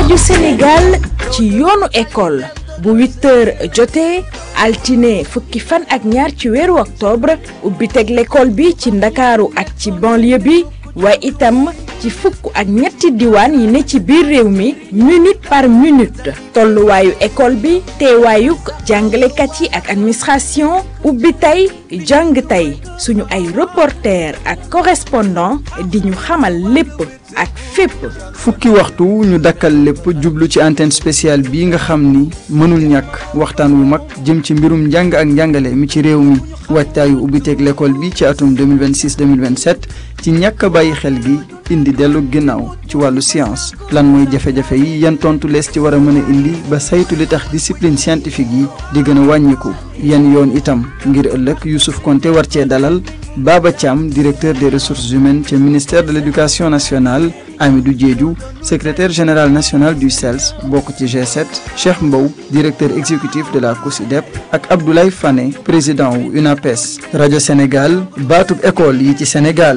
rajo Sénégal ci yoonu école bu 8 heures jotee altine fukki fan ak ñaar ci weeru octobre ubbi teg l'école bi ci ndakaaru ak ci banlieue bi waaye itam ci fukk ak ñetti diwaan yi ne ci biir réew mi minute par minute tolluwaayu école bi teewaayuk jàngalekat yi ak administration ubbi tey jàng tey suñu ay reporter ak correspondant di ñu xamal lépp ak fépp fukki waxtu ñu dakkal lépp jublu ci antenne spéciale bii nga xam ni mënul ñàkk waxtaan wu mag jëm ci mbirum njàng ak njàngale mi ci réew mi waajtaayu ubbiteeg l'école bi ci atum 2026 2027 ci ñàkk a bàyyi xel gi indi dellu ginnaaw ci wàllu science lan mooy jafe-jafe yi yan tontu lees ci war a mën a indi ba saytu li tax discipline scientifique yi di gën a wàññiku yan yoon itam ngir ëllëg Youssouf Konté war cee dalal Baba Thiam directeur des ressources humaines ca ministère de l'éducation nationale Amidou Diédhiou secrétaire général national du CELS bokk ci G7 Cheikh Mbow directeur exécutif de la COSYDEP ak Abdoulaye Fane président wu UNAPES rajo Sénégal baatub école yi ci Sénégal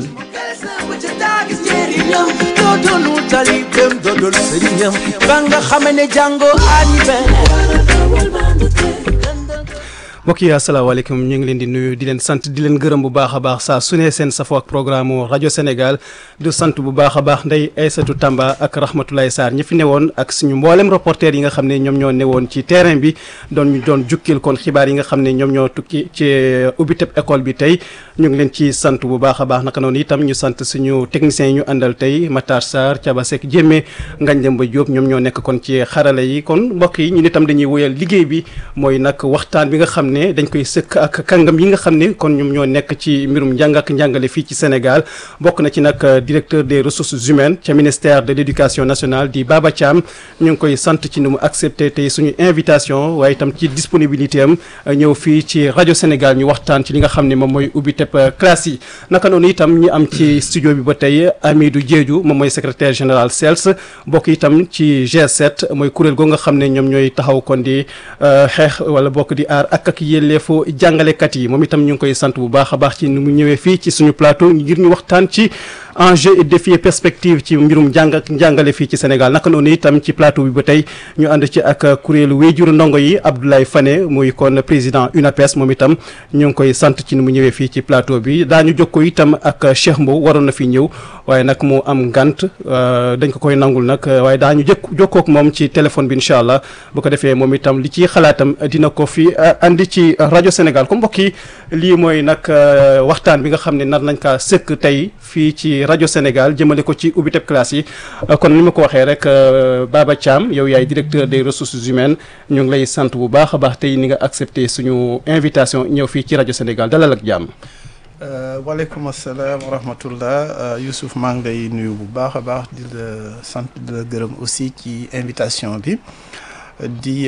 doodolu talibem doodol sëriñam ba nga xame ne jàngo ani mbokk yi asalaamaaleykum ñu ngi leen di nuyu di leen sant di leen gërëm bu baax a baax saa su ne seen safoo ak programme rajo Sénégal du sant bu baax a baax ndey Aysatu Tamba ak Rahmatulahi Sarr ñi fi newoon ak suñu mboolem reporter yi nga xam ne ñoom ñoo newoon ci terrain bi doon ñu doon jukkil kon xibaar yi nga xam ne ñoom ñoo tukki ci ubbiteb école bi tey ñu ngi leen ci sant bu baax a baax naka noonu itam ñu sant suñu techniciens yi ñu àndal tey Matar Sarr Thiaba Seck Jémé Ngagne Demba Diop ñoom ñoo nekk kon ci xarala yi kon mbokk yi ñun itam dañuy woyal liggéey bi mooy nag waxtaan bi nga xam ne dañ koy sëkk ak kàngam yi nga xam ne kon ñoom ñoo nekk ci mbirum njàng ak njàngale fii ci Sénégal bokk na ci nag directeur des ressources humaines ca ministère de l'éducation nationale di Baba Thiam ñu ngi koy sant ci ni mu accepté tey suñu invitation waaye itam ci disponibilité am ñëw fii ci rajo Sénégal ñu waxtaan ci li nga xam ne moom mooy ubbi teb classe yi naka noonu itam ñu am ci studio bi ba tey Amidou Diédhiou moom mooy secrétaire général CELS bokk itam ci G7 mooy kuréel goo nga xam ne ñoom ñooy taxaw kon di xeex wala bokk di aar ak ak yelleef fo jàngalekat yi moom itam ñu ngi koy sant bu baax a baax ci ni mu ñëwee fii ci suñu plateau ngir ñu waxtaan ci enjeu et défi perspective ci mbirum njàng ak njàngale fii ci Sénégal naka noonu itam ci plateau bi ba tey ñu ànd ci ak kuréelu wéyjuru ndongo yi Abdoulaye Fane muy kon président UNAPES moom itam ñu ngi koy sant ci ni mu ñëwee fii ci plateau bi daañu jokkoo itam ak Cheikh Mbow waroon na fi ñëw waaye nag mu am ngant dañ ko koy nangul nag waaye daañu jëkk jokkoo ak moom ci téléphone bi incha allah bu ko defee moom itam li ci xalaatam dina ko fi andi ci rajo Sénégal comme mbokk yi lii mooy nag waxtaan bi nga xam ne nar nañ kaa sëkk tey fii ci rajo Sénégal jëmale ko ci ubbiteb classe yi kon ni ma ko waxee rek Baba Thiam yow yaay directeur des ressources humaines ñu ngi lay sant bu baax a baax tey ni nga accepté suñu invitation ñëw fii ci rajo Sénégal dalal ak jàmm. waaleykum asalaam wa rahmatullah Youssouf maa ngi lay nuyu bu baax a baax di la sant di la gërëm aussi ci invitation bi di.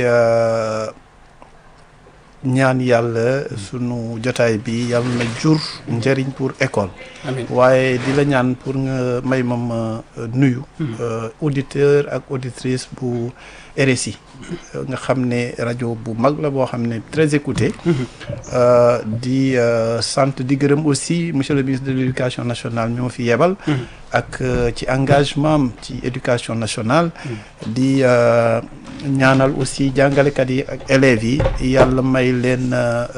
ñaan yàlla sunu jotaay bi yàlla na jur njëriñ pour école waaye di la ñaan pour nga may ma ma nuyu auditeur ak auditrice bu RSI nga xam ne rajo bu mag la boo xam ne très écouté di sant di gërëm aussi monsieur le ministre de l'éducation nationale mi ma fi yebal ak ci engagement am ci éducation nationale di ñaanal aussi jàngalekat yi ak élèves yi yàlla may leen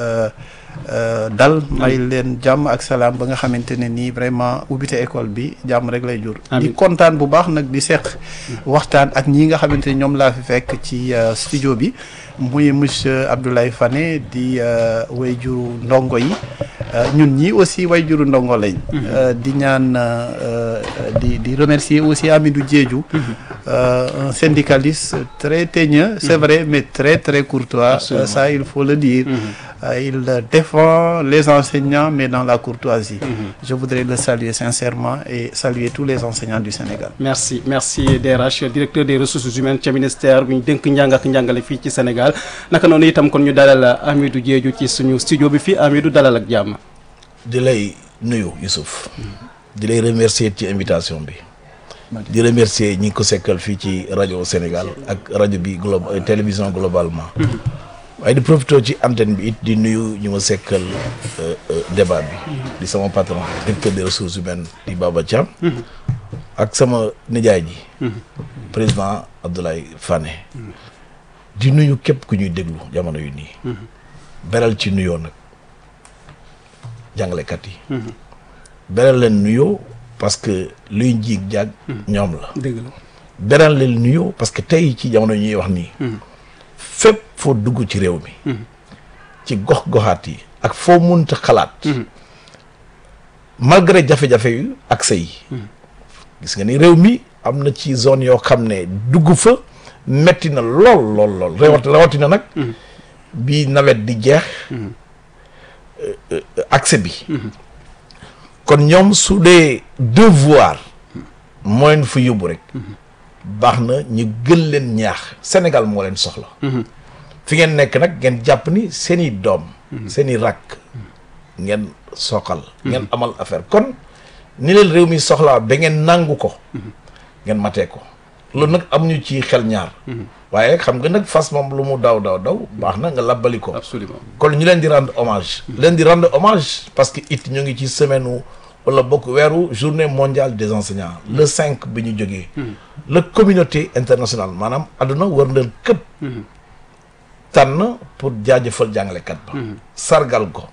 dal may leen jàmm ak salaam ba nga xamante ne nii vraiment ubbite école bi jàmm rek lay jur di kontaan bu baax nag di seq waxtaan ak ñi nga xamante ne ñoom laa fi fekk ci studio bi muy monsieur Abdoulaye Fane di way juru ndongo yi ñun ñii aussi way juru ndongo lañ di ñaan di di remercier aussi Amidou Diédhiou un syndicaliste très teigneux c'est vrai mais très très courtois ça il faut le dire il défend les enseignants mais dans la courtoisie je voudrais le saluer sincèrement et saluer tous les enseignants du Sénégal merci merci DRH directeur des ressources humaines ca ministère bu ñu dénk njàng ak njàngale fii ci Sénégal naka noonu itam kon ñu dalal Amidou Diédhiou ci suñu studio bi fii Amidou dalal ak jàmm di lay nuyu Youssouf di lay remercier ci invitation bi di remercier ñi ko sekkal fii ci rajo Sénégal ak rajo bi global télévision globalement waaye di profité ci antenne bi it di nuyu ñu ma sekkal débat bi di sama patron directeur des ressources humaines di Baba Thiam ak sama nijaay ji président Abdoulaye Fane di nuyu képp ku ñuy déglu jamono yu nii beral ci nuyoo nag jàngalekat yi beral leen nuyoo parce que luy njiig jàgg ñoom la dëgg la beral leen nuyoo parce que tey ci jamono ñuy wax nii fépp foo dugg ci réew mi ci gox goxaat yi ak foo munta xalaat malgré jafe-jafe yu accès yi gis nga ni réew mi am na ci zone yoo xam ne dugg fa metti na lool lool lool rawat rawatina nag bi nawet di jeex euh, euh, accès bi kon ñoom su dee devoir moo leen fa yóbbu rek baax na ñu gën leen ñaax Sénégal moo leen soxla fi ngeen nekk nag ngeen jàpp ni seeni doom seeni rakk ngeen soxal ngeen amal affaire kon ni leen réew mi soxlaa ba ngeen nangu ko ngeen matee ko loolu nag am ñu ci xel ñaar waaye xam nga nag fas moom lu mu daw daw daw baax na nga labbali ko absolument kon ñu leen di rendre hommage leen di rendre hommage parce que it ñu ngi ci semaine wu wala bokk weeru journée mondiale des enseignants le 5 bi ñu jógee la communauté internationale maanaam àdduna wër leen këpp tànn pour jaajëfal jàngalekat ba sargal ko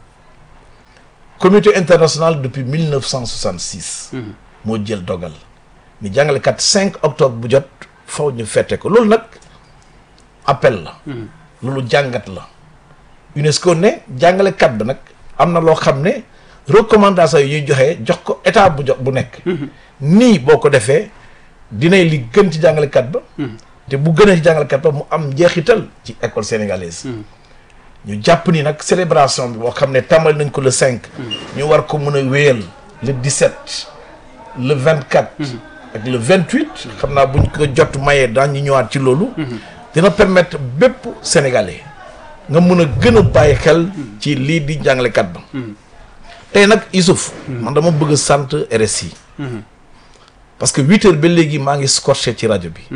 communauté internationale depuis 1966 moo jël dogal ni jàngalekat 5 octobre bu jot faw ñu fette ko loolu nag appel la loolu jàngat la UNESCO ne jàngalekat ba nag am na loo xam ne recommandation yi ñuy joxe jox ko état bu jox bu nekk nii boo ko defee dinay li gën ci jàngalekat ba te bu gënee ci jàngalekat ba mu am njeexital ci école sénégalaise ñu jàpp ni nag célébration bi boo xam ne tàmbali nañ ko le 5 ñu war ko mën a wéyal le 17 le 24 ak le 28 xam naa buñ ko jot mayee daan ñu ñëwaat ci loolu dina permettre bépp sénégalais nga mun a gën a bàyyi xel ci lii di jàngalekat ba tey nag Youssouf man dama bëgg a sant RSI parce que huit heures ba léegi maa ngi scotché ci rajo bi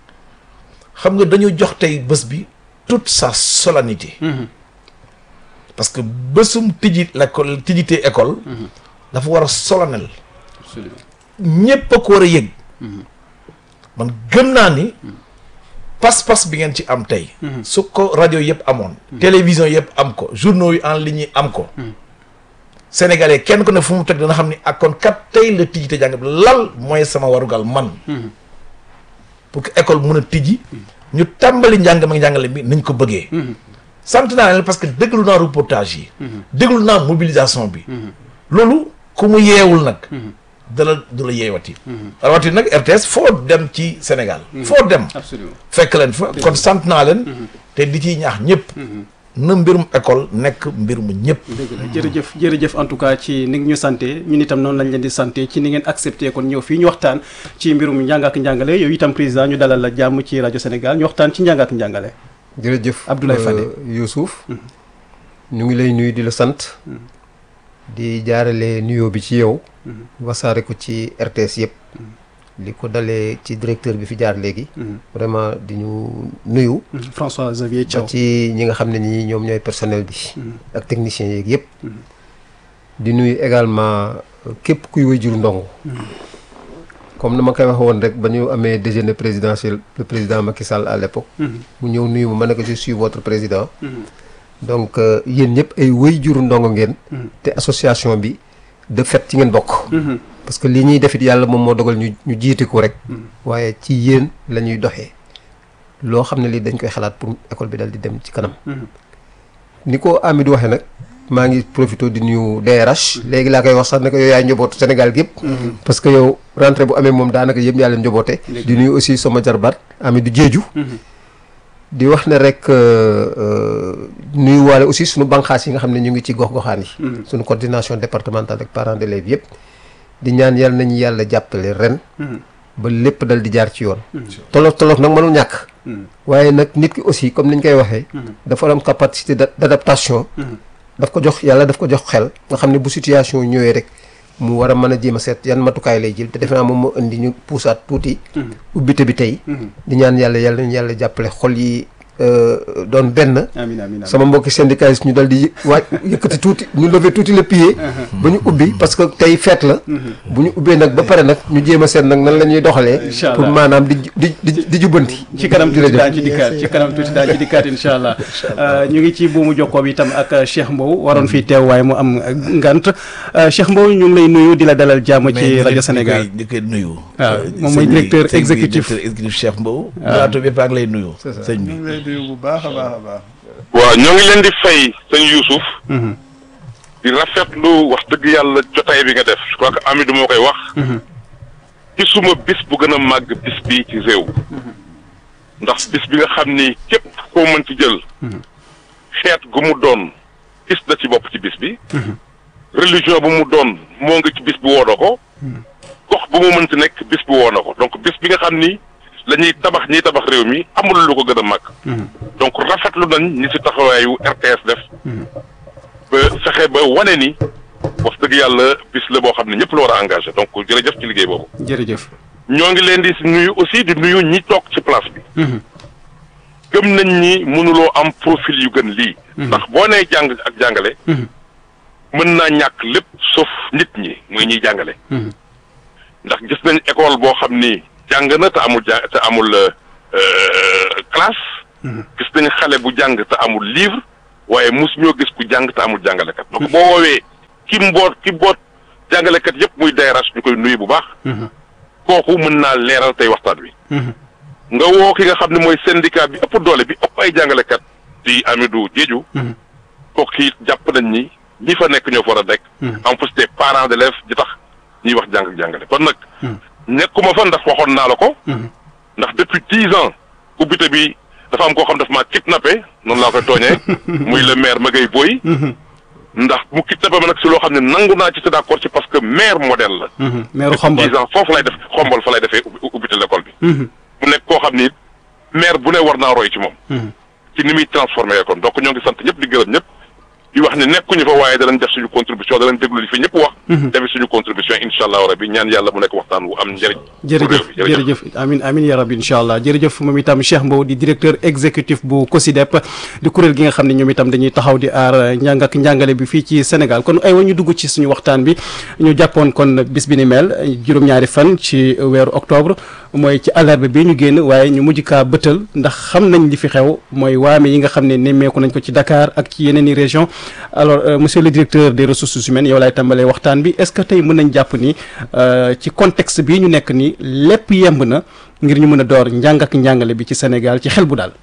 xam nga dañu jox tey bés bi toute sa solennité parce que bésum tijji l'école tijjite école dafa war a solennel absolument ñépp a ko war a yëg man gëm naa ni pas-pas bi ngeen ci am tey su ko rajo yëpp amoon télévision yëpp am ko journaux yi en ligne yi am ko sénégalais kenn ku ne fu mu teg dana xam ni ak kon kat tey la tijji te jàng bi lal mooy sama warugal man pour que école mun a tijji ñu tàmbali njàng ma njàngale bi nañ ko bëggee sant naa leen parce que déglu naa reportage yi déglu naa mobilisation bi loolu ku mu yeewul nag dala du la yeewati rawati nag RTS foo dem ci Sénégal foo dem absolument fekk leen fa kon sant naa leen te di ciy ñaax ñëpp na mbirum école nekk mbir mu ñëpp dëgg la jërëjëf jërëjëf en tout cas ci ni nga ñu santé ñun itam noonu lañ leen di santé ci ni ngeen accepté kon ñëw fii ñu waxtaan ci mbirum njàng ak njàngale yow itam président ñu dalal la jàmm ci rajo Sénégal ñu waxtaan ci njàng ak njàngale jërëjëf Abdoulaye Fane. Youssouf ñu ngi lay nuyu di la sant di jaarale nuyoo bi ci yow wasaare ko ci RTS yëpp li ko dalee ci directeur bi fi jaar léegi vraiment di ñu nuyu François Xavier ba Thiaw ci ñi nga xam ne ñi ñoom ñooy personnel bi ak techniciens yeeg yëpp di nuyu également euh, képp kuy wajur ndongo comme na ma koy wax woon rek ba ñu amee déjeuner présidentiel le président Macky Sall à l'époque mu ñëw nuyu ma ma ne ko je suis votre président donc euh, yéen ñëpp ay wajur ndongo ngeen te association bi de fait ci ngeen bokk parce que li ñuy defit yàlla moom moo dogal ñu ñu jiite ko rek waaye ci yéen la ñuy doxee loo xam ne lii dañ koy xalaat pour école bi dal di dem ci kanam ni ko Amidou waxee nag maa ngi profité di nuyu DRH léegi laa koy wax sax ne ko yow yaay njobootu Sénégal gi yëpp parce que yow rentrée bu amee moom daanaka yëpp yaa leen njoboote di nuyu aussi sama jarbaat Amidou Diédhiou di wax ne rek nuyu waale aussi suñu banqaas yi nga xam ne ñu ngi ci gox-goxaan yi suñu coordination départementale ak parents d'élèves yëpp di ñaan yàlla nañu yàlla jàppale ren ba lépp dal di jaar ci yoon tolof tolof nag mënul ñàkk waaye nag nit ki aussi comme niñ koy waxee dafa am capacité d' adaptation daf ko jox yàlla daf ko jox xel nga xam ne bu situation ñëwee rek mu war a mën a jéem a seet yan matukaay lay jël te defe naa moom moo indi ñu puusaat tuuti ubbite bi tey di ñaan yàlla yàlla nañu yàlla jàppale xol yi euh, doon benn amiin amiin amiin. sama mbokki syndicalistes ñu dal di yë- waaj yëkkati tuuti ñu lever tuuti le pied ba ñu ubbi parce que tey fête la bu ñu ubbee nag ba pare nag ñu jéem a seet nag nan la ñuy doxalee Incha pour allah. maanaam di di di di jubbanti ci kanam tuuti Jërëjëf. daañu ci dikkaat ci kanam tuuti daañu ci dikkaat incha allah ñu ngi ci buumu jokkoo bi itam ak Cheikh Mbow waroon fii teew waaye mu am ngant Cheikh Mbow ñu ngi lay nuyu di la dalal jàmm ci rajo Sénégal di koy nuyu. waaw moom mooy sëñ bi- directeur sëñ bi exécutif. directeur exécutif Cheikh Mbow. plateau bi ak lay nuyu. sëñ bi. ñu ngi lay nuyu bu baax a baax a baax. waaw ñoo ngi leen di fay sëñ Youssouf di rafetlu wax dëgg yàlla jotaay bi nga def je crois que Amidou moo koy wax gisuma bis bu gën a màgg bis bi ci réew ndax bis bi nga xam ni képp koo mën ci jël xeet gu mu doon gis na ci bopp ci bis bi religion bu mu doon moo ngi ci bis bi woo na ko gox bu mu mënti nekk bis bi woo na ko donc bis bi nga xam ni la ñuy tabax ñiy tabax réew mi amul lu ko gën a màgg donc rafetlu nañ ñi ci taxawaayu RTS def ba fexe ba wane ni wax dëgg yàlla bis la boo xam ne ñëpp la war a engagé donc jërëjëf ci liggéey boobu. jërëjëf ñoo ngi leen di nuyu aussi di nuyu ñi toog ci place bi. gëm nañ ni mënuloo am profil yu gën lii. ndax boo nee jàng ak jàngale. mën naa ñàkk lépp sauf nit ñi muy ñiy jàngale. ndax gis nañ école boo xam ni jàng na te amul ja te amul euh, classe. gis nañ xale bu jàng te amul livre waaye mus ñoo gis ku jàng te amul jàngalekat. donc boo woowee ki mboot ki boot jàngalekat yépp muy DRH ñu koy nuyu bu baax. kooku mën naa leeral tey waxtaan wi. nga woo ki nga xam ne mooy syndicat bi ëpp doole bi ëpp ay jàngalekat di Amidou Diédhiou. kooku it jàpp nañ ni ñi fa nekk ñoo fa war a nekk. en plus des parents d'élèves di tax ñuy wax jàng ak jàngale kon nag. nekkuma fa ndax waxoon naa la ko. ndax depuis dix ans ubbite bi dafa am koo xam daf maa kidnappé noonu laa koy tooñee. muy le maire Maguette Boye. ndax mu kidnappé ma nag si loo xam ne nangu naa ci te d'accord ci parce que maire modèle la. meeru depuis xombal dix ans foofu lay def xombal fa lay defee ubbi ubbite l'école bi. mu nekk koo xam ni maire bu ne war naa roy ci moom. ci ni muy transformé école donc ñoo ngi sant ñëpp di gërëm ñëpp. di wax ne nekkuñu fa waaye danañ def suñu contribution danañ déglu li fi ñëpp wax. defi suñu contribution incha allah rabi ñaan yàlla mu nekk waxtaan wu am njëriñ. jërëjëf jërëjëf amin amin ya rabbi incha allah jërëjëf moom itam Cheikh Mbow di directeur exécutif bu COSYDEP di kuréel gi nga xam ne ñoom itam dañuy taxaw di aar njàng ak njàngale bi fii ci Sénégal kon ay wa ñu dugg ci suñu waxtaan bi ñu jàppoon kon bis bi ni mel juróom-ñaari fan ci weeru octobre mooy ci àllarba bi ñu génn waaye ñu mujj kaa bëtal ndax xam nañ li fi xew mooy waame yi nga xam ne nemmeeku nañ ko ci Dakar ak ci yeneen i région alors euh, monsieur le directeur des ressources humaines yow laay tàmbalee waxtaan bi est-ce que tey mën nañ jàpp ni euh, ci contexte bii ñu nekk ni lépp yemb na ngir ñu mën a door njàng ak njàngale bi ci Sénégal ci xel bu daal.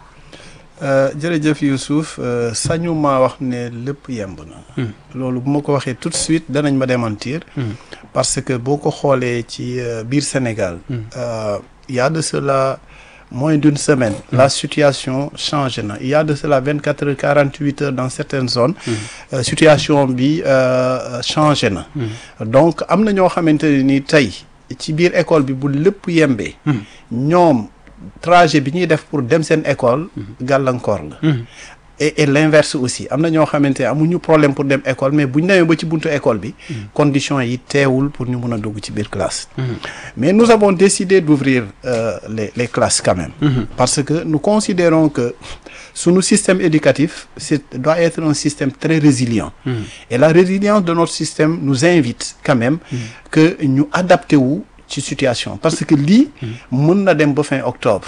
Euh, jërëjëf Youssouf euh, sañu maa wax ne lépp yemb na. loolu bu ma ko waxee tout de suite danañ ma démentir. parce que boo ko xoolee ci euh, biir Sénégal. euh, il y a de cela moins d'une semaine. la situation changé na il y a de cela vingt quatre heures quarante huit heures dans certaines zones. euh, situation bi euh, changé na. donc am na ñoo xamante ne ni tey ci biir école bi bu lépp yembee. ñoom trajet bi ñuy def pour dem seen école. gàllankoor la. et et l'inverse aussi am na ñoo xamante ne amuñu problème pour dem école mais bu ñu demee ba ci buntu école bi. conditions yi teewul pour ñu mun a dugg ci biir classe. mais nous avons décidé d'ouvrir euh, les les classes quand même. parce que nous considérons que sunu système éducatif c'est doit être un système très résilient. et la résilience de notre système nous invite quand même. que ñu adapté wu ci situation parce que lii. mën na dem ba fin octobre.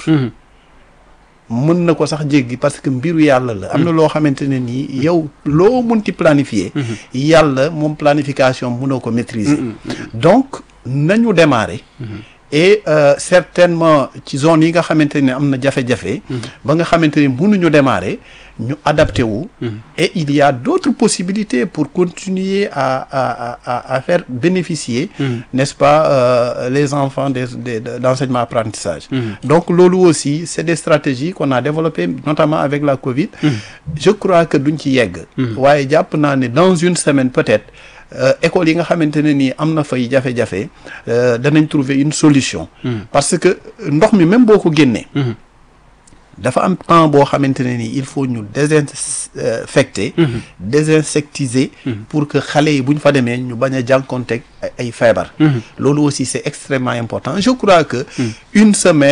mën na ko sax jéggi parce que mbiru yàlla la. am na loo xamante ne nii yow loo munti planifier. yàlla moom planification mënoo ko maîtriser. donc nañu démarrer. et euh, certainement ci zone yi nga xamante ne am na jafe-jafe. ba nga xamante ne mënuñu démarrer ñu adapté wu. et il y a d'autres possibilités pour continuer à à à à faire bénéficier. n'est-ce pas euh, les enfants des des d'enseignement apprentissage. donc loolu aussi c'est des stratégies qu'on a développées notamment avec la Covid. je crois que duñ ci yegg. waaye jàpp naa ne dans une semaine peut-être. école yi nga xamante ne nii am na fay jafe-jafe danañ trouver une solution. parce que ndox mi même boo ko génnee. dafa am temps boo xamante ne nii il faut ñu désinfecter. désinsectiser. pour que xale yi bu ñu fa demee ñu bañ a jànkoonteeg ay feebar. loolu aussi c'est extrêmement important je crois que. une semaine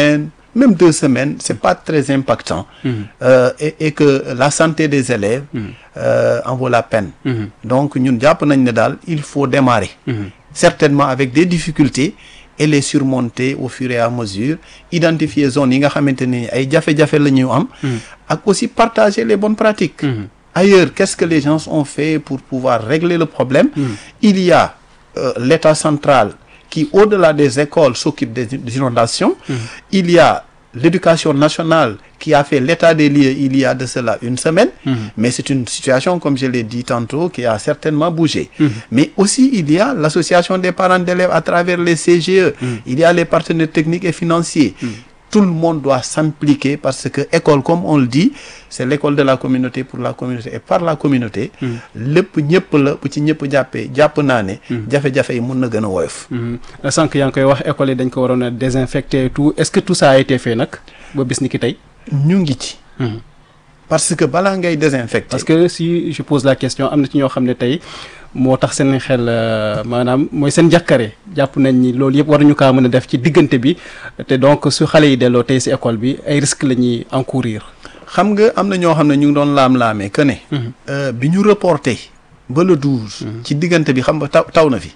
même deux semaines c'est pas très impactant euh, et, et que la santé des élèves euh, en vaut la peine donc ñun jàpp nañ ne daal il faut démarrer certainement avec des difficultés et les surmonter au fur et à mesure identifier zones yi nga xamante ni ay jafe-jafe la ñu am ak aussi partager les bonnes pratiques ailleurs qu'est-ce que les gens ont fait pour pouvoir régler le problème il y a euh, l'État central qui au-delà des écoles s'occupe des des inondations il y a l'éducation nationale qui a fait l'état des lieux il y a de cela une semaine mais c'est une situation comme je l'ai dit tantôt qui a certainement bougé mais aussi il y a l'association des parents d'élèves à travers les CGE il y a les partenaires techniques et financiers tout le monde doit s'impliquer parce que école comme on le dit c'est l'école de la communauté pour la communauté et par la communauté lépp ñëpp la bu ci ñëpp jàppee jàpp naa ne jafe-jafe yi mun na gën a woyof sànq yaa ngi koy wax école yi dañ ko waroon a désinfecter et tout est-ce que tout ça a été fait nag ba bis ni ki tey ñu ngi ci parce que balaa ngay désinfecter parce que si je pose la question am na ci ñoo xam ne tey moo tax seen xel euh, maanaam mooy seen jàkkare jàpp nañ ni loolu yëpp waruñu kaa mën a def ci diggante bi te donc su xale yi delloo tey si école bi ay risques la ñuy encourir. xam nga am na ñoo xam ne ñu ngi doon laam-laamee que ne euh, bi ñu reporté ba le douze ci diggante bi xam nga taw taw na fi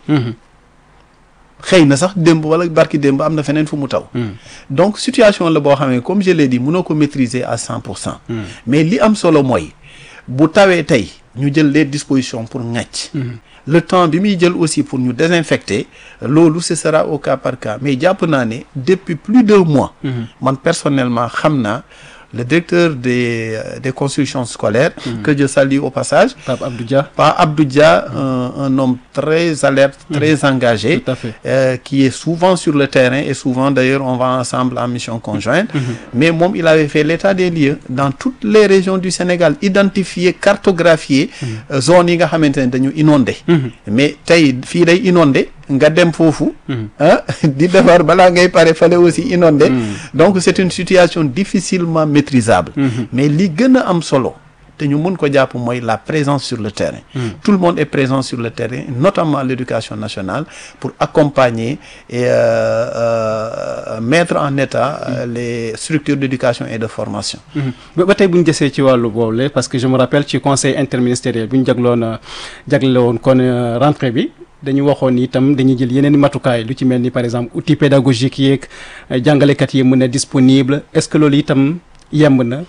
xëy na sax démb wala barki démb am na feneen fu mu taw donc situation la boo xam ne comme je l'ai dit mënoo ko maîtriser à cent pour cent mais li am solo mooy bu tawee tey ñu jël les dispositions pour ŋàcc le temps bi muy jël aussi pour ñu désinfecter loolu ce sera au cas par cas mais jàpp naa ne depuis plus d'un mois man personnellement xam naa le directeur des euh, des constructions scolaires que je salue au passage Pape Abdou Dia. Pa Abdou Dia un, un homme très alerte très engagé Tout à fait. euh, qui est souvent sur le terrain et souvent d'ailleurs on va ensemble en mission conjointe mais moom il avait fait l'état des lieux dans toutes les régions du Sénégal identifier cartographier euh, zones yi nga xamante ne dañu inondé mais tey fii day inondé nga dem foofu ah di defar balaa ngay pare fale aussi inondé donc c'est une situation difficilement maîtrisable mais li gën a am solo te ñu mën ko jàpp mooy la présence sur le terrain tout le monde est présent sur le terrain notamment l'éducation nationale pour accompagner et euh, euh, mettre en état euh, les structures d'éducation et de formation ba ba tey bu ñu desee ci wàllu boobule parce que je me rappelle ci conseil interministériel bi ñu jagloon jagle woon kon euh, rentrée bi dañu waxoon ni itam dañuy jël yeneen i matukaay lu ci mel ni par exemple outil pédagogique yeeg euh, jàngalekat yi mën a disponible est-ce que loolu itam yemb na.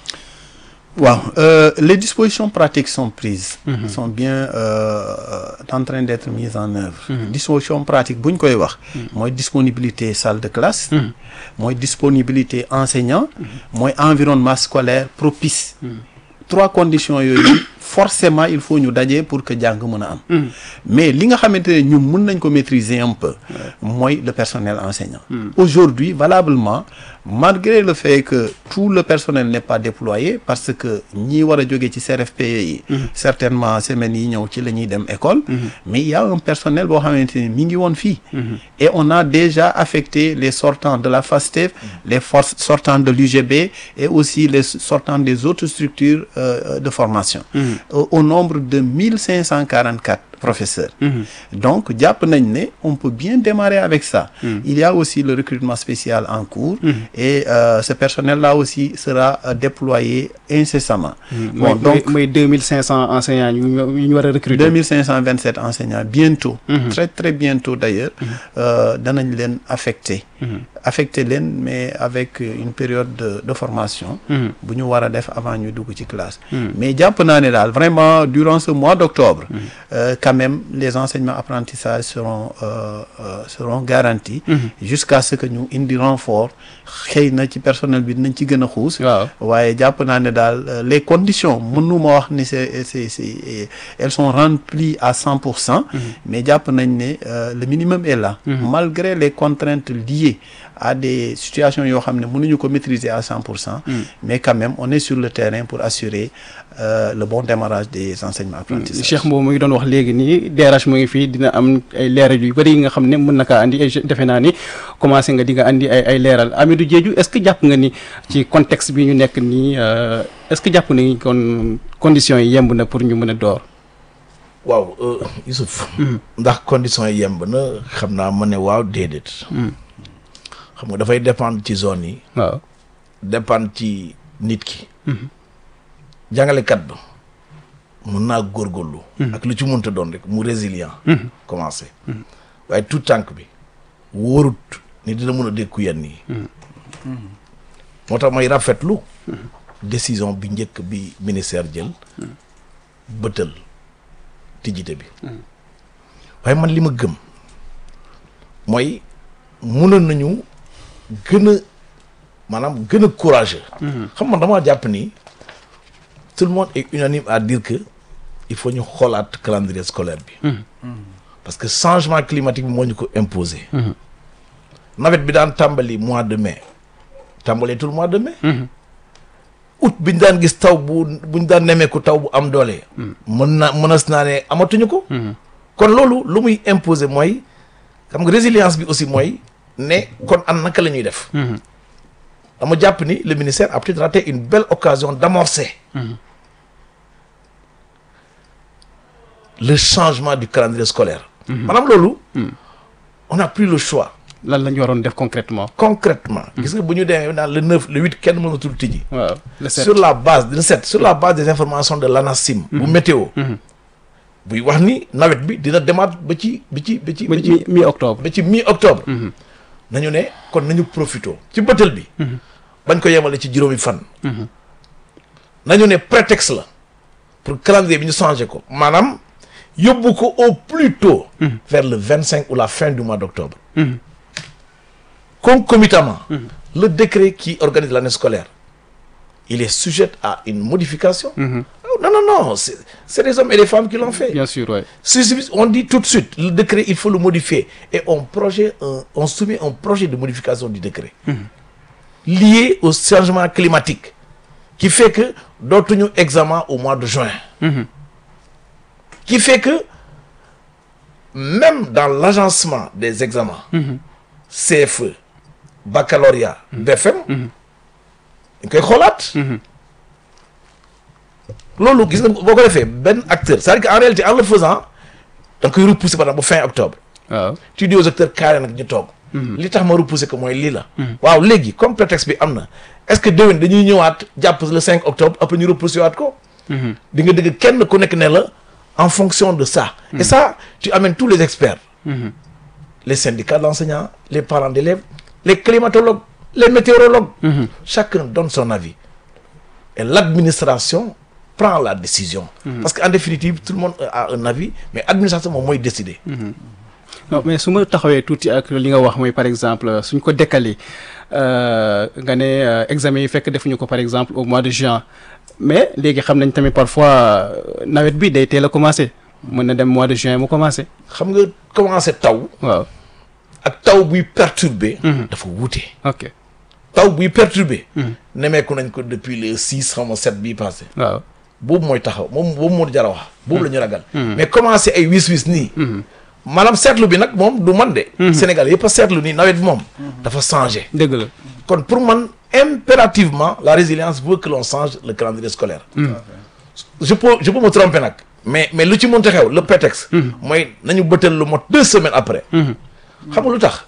waaw euh, les dispositions pratiques sont prises sont bien euh, en train d'être mises en œuvre dispositions pratiques bu ñu koy wax mooy disponibilité salle de classe mooy disponibilité enseignant mooy environnement scolaire propice trois conditions yooyu forcément il faut ñu daje pour que jàng mën a am mais li nga xamante ne ñun mën nañ ko maîtriser un peu mooy le personnel enseignant aujourd'hui valablement malgré le fait que tout le personnel n'est pas déployé parce que ñi war a jóge ci CRFPE yi certainement semaines yi ñëw ci la ñuy dem école mais il y a un personnel boo xamante ni mi ngi woon fii et on a déjà affecté les sortants de la FASTEF les forces sortants de l'UGB et aussi les sortants des autres structures euh, de formation au, au nombre de 1544 professeurs donc jàpp nañ ne on peut bien démarrer avec ça il y a aussi le recrutement spécial en cours et euh, ce personnel là aussi sera euh, déployé incessamment bon mooy donc mooy deux mille cinq cents enseignants yu ñu yu ñu war a recruter. 2527 enseignants bientôt très très bientôt d'ailleurs euh, danañ leen affecté affecté leen mais avec une période de, de formation bu ñu war a def avant ñu dugg ci classe mais jàpp naa ne daal vraiment durant ce mois d'octobre euh, quand même les enseignements apprentissages seront euh, euh, seront garantis jusqu'à ce que ñu indi renfort xëy na ci personnel bi dinañ ci gën a xuus waaw waaye jàpp naa ne daal euh, les conditions mënuma wax ni c'est c'est c'est elles sont remplies à cent pour cent mais jàpp nañ ne euh, le minimum est là malgré les contraintes liées à des situations yoo xam ne mënuñu ko maîtriser à cent pour cent mais quand même on est sur le terrain pour assurer euh, le bon démarrage des enseignements apprentissages Cheikh Mbow mu ngi doon wax léegi nii DRH mu ngi fii dina am ay leeral yu bëri yi nga xam ne mën na kaa andi et je- defe naa ni commencé nga di nga andi ay ay leeral Amidou Diédhiou est-ce que jàpp nga ni ci contexte bi ñu nekk nii euh, est-ce que jàpp nga ni kon conditions yi yemb na pour ñu mën a door. waaw euh, Youssouf ndax conditions yi yemb na xam naa ma ne waaw déedéet xam nga dafay dépendre ci zone yi waaw dépendre ci nit ki jàngalekat ba mën naa góorgóorlu ak lu ci mënta doon rek mu résilient commencé waaye tout tànk bi wóorut ni dina mën a dékku yenn yi moo tax may rafetlu décision bi njëkk bi ministère jël bëtal tijjite bi waaye man li ma gëm mooy mënoon nañu gën a maanaam gën a courageux xam man damaa jàpp ni tout le monde est unanime à dire que il faut ñu xoolaat calendrier scolaire bi parce que changement climatique bi moo ñu ko imposer nawet bi daan tàmbali mois de mai tàmbalee tout le mois de mai août bi ñu daan gis taw bu bu ñu daan nemeeku taw bu am doole mën na mënas naa ne amatuñu ko kon loolu lu muy imposer mooy xam nga résilience bi aussi mooy ne kon an naka la ñuy def dama jàpp ni le ministère a peut-être raté une belle occasion d'amorcer le changement du calendrier scolaire maanaam loolu on a pris le choix lan la ñu waroon def concrètement concrètement gis nga bu ñu demee naan le neuf le huit kenn mënatul tijji waaw le sept sur la base de le sept sur la base des informations de l'ANACIM bu météo buy wax ni nawet bi dina demaat ba ci ba ci ba ci ba ba ci mi mi octobre ba ci mi octobre nañu ne kon nañu profito ci bëtal bi bañ ko yemale ci juróomi fan nañu ne prétexte la pour calendrier bi ñu changé ko maanaam yóbbu ko au plus tôt vers le vingt cinq ou la fin du mois d'octobre concomitamment le décret qui organise l'année scolaire il est sujet à une modification Oh, non non non c'est c'est des hommes et des femmes qui l'ont fait bien sûr ouais. Si- si- on dit tout de suite, le décret, il faut le modifier. Et on, projet, un- on soumet un projet de modification du décret lié au changement climatique qui fait que d'autres examen au mois de juin. Qui fait que même dans l'agencement des examens, CFE, baccalauréat, BFM, dañ koy xoolaat. loolu gis nga boo ko defee benn acteur c'est-à-dire qu'en réalité en le faisant da nga koy repousser par exemple ba fin octobre waaw tu dis aux acteurs carré nag ñu toog li tax ma repousser ko mooy lii la waaw léegi comme prétexte bi am na est-ce que déwén dañuy ñëwaat jàpp le 5 octobre après ñu repousser waat ko di nga dégg kenn ku nekk ne la en fonction de ça et ça tu amènes tous les experts les syndicats d'enseignants les parents d'élèves les climatologues les météorologues chacun donne son avis et l'administration prend la décision parce qu'en définitive tout le monde a un avis mais administration moom mooy décider non mais su ma taxawee tuuti ak li nga wax mooy par exemple suñ ko décalé euh, nga ne euh, examen yi fekk defuñu ko par exemple au mois de juin mais léegi xam nañ tamit parfois euh, nawet bi day teel a commencé mën na dem mois de juin mu commencé xam nga commencé taw waaw ak taw buy perturber dafa wuute ok taw buy perturber nemeeku nañ ko depuis le six xam nga sept bii passé waaw boobu mooy taxaw moom boobu moo jar a wax boobu la ñu ragal mais commencé ay wis wis nii maanaam seetlu bi nag moom du man de Sénégal yëpp a seetlu nii nawet bi moom dafa changé dëgg la kon pour man impérativement la résilience veut que l'on change le calendrier scolaire je peux je peux me tromper nag mais mais lu ci mënta xew le prétexte mooy nañu bëtal lu mot deux semaines après xam nga lu tax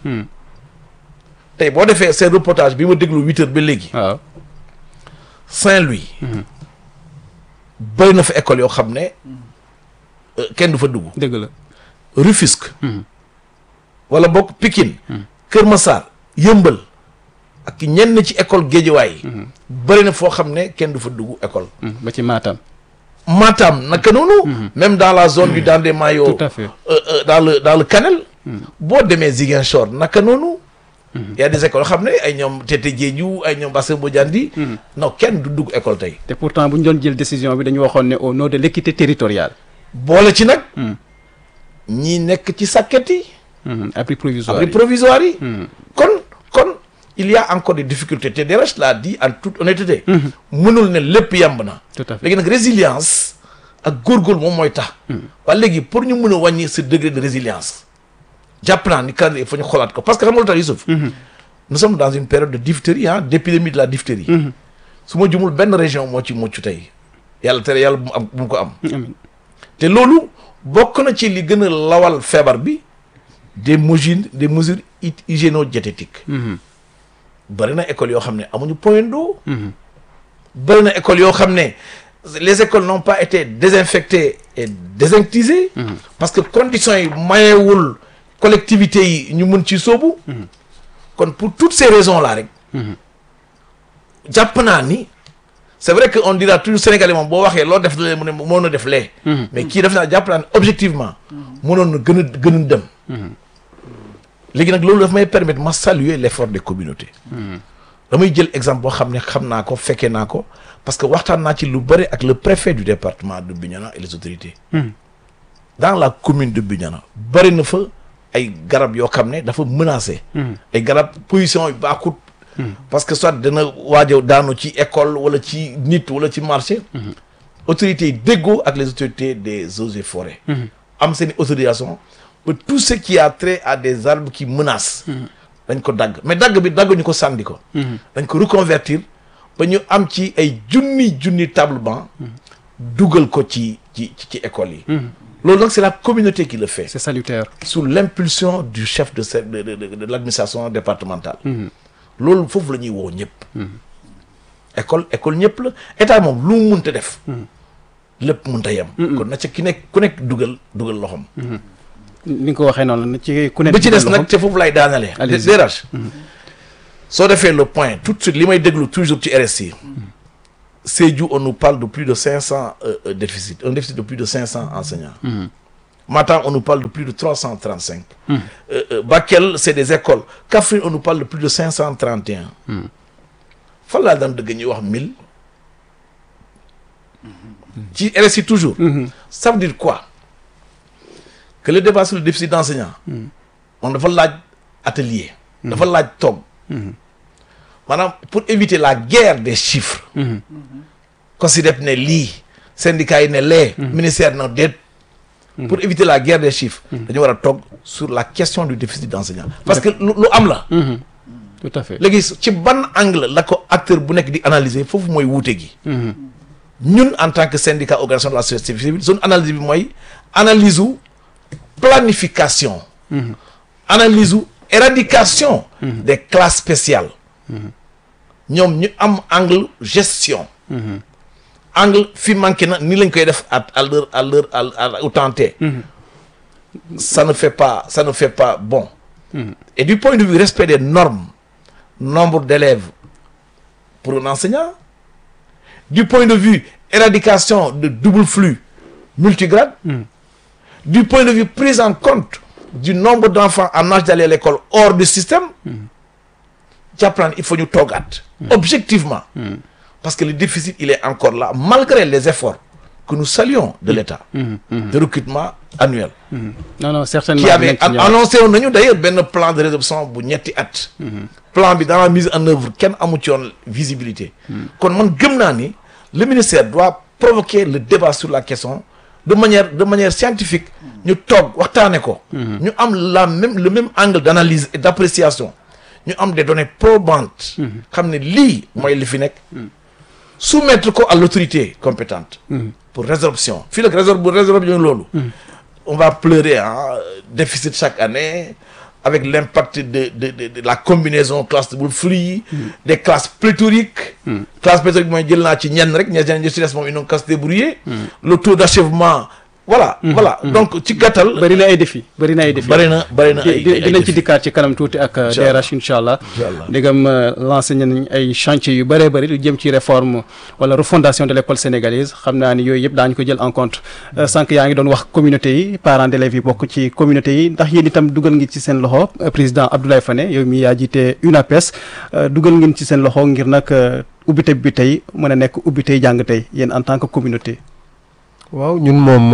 tey boo defee seen reportage bi ma déglu huit heures ba léegi waaw Saint-Louis bëri na fa école yoo xam ne euh, kenn du fa dugg dëgg la Rufisque wala bokk Pikine Kër Massar Yëmbal ak ñenn ci école Guédiawaye yi bëri na foo xam ne kenn du fa dugg école Hmm, ba ci Matam Matam naka noonu même dans la zone du Dandé Mayo tout à fait euh, euh, dans le dans le Kanel boo demee Ziguinchor naka noonu y a des écoles yoo xam ne ay ñoom Tete Diédhiou ay ñoom Basse Bodiandi non kenn du dugg école tey te pourtant bu ñu doon jël décision bi dañu waxoon ne au nom de l'équité territoriale boole ci nag ñi nekk ci sàkket yi Hmm, abri provisoire abri yi. provisoire yi kon kon il y a encore des difficultés te Desroches l'a dit en toute honnêteté mënul ne lépp yemb na tout à fait léegi nag résilience ak góorgóorlu moom mooy tax waaye léegi pour ñu mën a wàññi ce degré de résilience jàpp naa ni calendrier il faut ñu xoolaat ko parce que xam nga lu tax Youssouf nous sommes dans une période de diphtérie ah d'épidémie de la diphtérie su ma jumul benn région moo ci mucc tey yàlla tere yàlla bu mu am bu mu ko am amiin te loolu bokk na ci li gën a lawal feebar bi des mesures des mesures hy- hygiéno-diététiques bari na école yoo xam ne amuñu point d'eau bari na école yoo xam ne les écoles n'ont pas été désinfectées et désinctisées parce que conditions yi mayewul collectivités yi ñu mun ci sóobu kon pour toutes ces raisons là rek jàpp naa ni c'est vrai que on dira toujours sénégalais moom boo waxee loo def lee mu ne moo na def lee mais kii def naa jàpp naa ne objectivement mënoon na gën a gën a dem léegi nag loolu daf may permettre ma saluer l'effort des communautés damay jël exemple boo xam ne xam naa ko fekkee naa ko parce que waxtaan naa ci lu bëri ak le préfet du département de Bignona et les autorités dans la commune de Bignona bëri na fa ay garab yoo xam ne dafa menacé ay garab position yu baaxut parce que soit dana waajo daanu ci école wala ci nit wala ci marché autorités yi déggoo ak les autorités des eaux et forêts am seen i autorisation ba tout ce qui a trait à des arbres qui menacent dañ ko dagg mais dagg bi dagg ñu ko sànni ko dañ ko reconvertir ba ñu am ci ay junni junni table banc dugal ko ci ci ci école yi loolu nag c'est la communauté qui le fait c'est salutaire sous l'impulsion du chef de de de de, de l'administration départementale loolu foofu la ñuy woo ñëpp école école ñëpp la état moom lu mu munta def lépp munta yem kon na ca ki nekk ku nekk dugal dugal loxom ni nga ko waxee noonu la ci ku nekk ba ci des nag te foofu lay daanalee DRH soo defee le point tout de suite li may déglu toujours ci RSI Sédhiou on nous parle de plus de cinq cents euh, déficit un déficit de plus de cinq cents enseignants Matam on nous parle de plus de trois cent trente cinq Bakel c'est des écoles Kaffrine on nous parle de plus de cinq cent trente et un fan laa daan dëgg ñuy wax mille ci RSI toujours ça veut dire quoi que le débat sur le déficit d'enseignants moom dafa laaj atelier dafa laaj toog maanaam pour éviter la guerre des chiffres considère ne lii syndicat yi ne lee ministère na déet pour éviter la guerre des chiffres dañu war a toog sur la question du déficit d'enseignants parce que lu lu am la tout à fait léegi ci ban angle la ko acteur bu nekk di analyser foofu mooy wuute gi ñun en tant que syndicat organisation de la société civile suñu analyse bi mooy analyse u planification analyse u éradication des classes spéciales ñoom ñu am angle gestion angle fi manqué na ni lañ koy def à à l'heure à l'heure à au temps T ça ne fait pas ça ne fait pas bon et du point de vue respect des normes nombre d'élèves pour un enseignant du point de vue éradication de double flux multigrade du point de vue prise en compte du nombre d'enfants en âge d'aller à l'école hors du système jàpp il faut ñu toogaat objectivement parce que le déficit il est encore là malgré les efforts que nous saluons de l'État de recrutement annuel non non certainement qui avait annoncé woon nañu d'ailleurs benn plan de résorption bu ñetti at plan bi dans la mise en œuvre kenn amu ci woon visibilité kon man gëm naa ni le ministère doit provoquer le débat sur la question de manière de manière scientifique ñu toog waxtaane ko ñu am la même le même angle d'analyse et d'appréciation ñu am des données probantes xam ne lii mooy li fi nekk soumettre ko à l'autorité compétente pour résorption fii nag résor bu résorption loolu on va pleurer ah déficit chaque année avec l'impact de, de, de, de la combinaison classe double flux des classes pléthoriques classe pléthorique mooy jël naa ci ñenn rek ñeneen ñi ci des moom ils n'ont qu'à se débrouiller le taux d'achèvement voilà voilà donc ci gàttal bëri na ay défi bëri na ay défi bëri na bëri na ay dinañ ci dikkaat ci kanam tuuti ak DRH incha allah ndegam lancé nañ ay chantier yu bëree bëri lu jëm ci réforme wala refondation de l'école sénégalaise xam naa ni yooyu yëpp daañu ko jël en compte sànq yaa ngi doon wax communauté yi parents d'élèves yi bokk ci communauté yi ndax yéen itam dugal ngi ci seen loxo président Abdoulaye Fane yow mi yaa jiite UNAPES dugal ngeen ci seen loxo ngir nag ubbite bi tey mën a nekk ubbitey jàng tey yéen en tant que communauté waaw ñun moom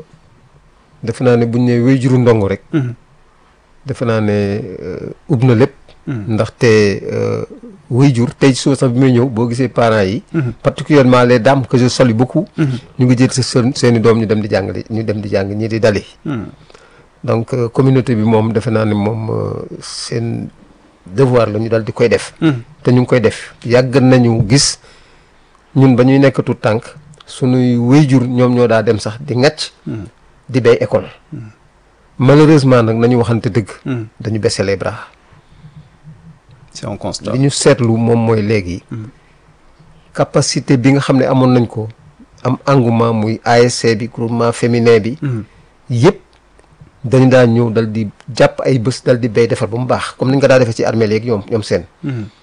defe naa ne buñ ne wéy juru ndongo rek defe naa ne ub na lépp ndaxte wéy jur tey soo sax bi may ñëw boo gisee parents yi particulièrement les dames que je salue beaucoup ñu ngi jël sa seen i doom ñu dem di jàng ñu dem di jàng ñii di dali donc communauté bi moom defe naa ne moom seen devoir la ñu dal di koy def te ñu ngi koy def yàgg nañu gis ñun ba ñuy nekk tout tànk sunuy wéyjur ñoom ñoo daa dem sax di ŋàcc di bay école malheureusement nag nañu waxante dëgg dañu baisser les bras c'est un constat li ñu seetlu moom mooy léegi capacité bi nga xam ne amoon nañ ko am engouement muy ASC bi groupement féminin bi yëpp dañu daan ñëw dal di jàpp ay bés dal di béy defar ba mu baax comme ni ñu ko daa defee ci armée léegi ñoom ñoom seen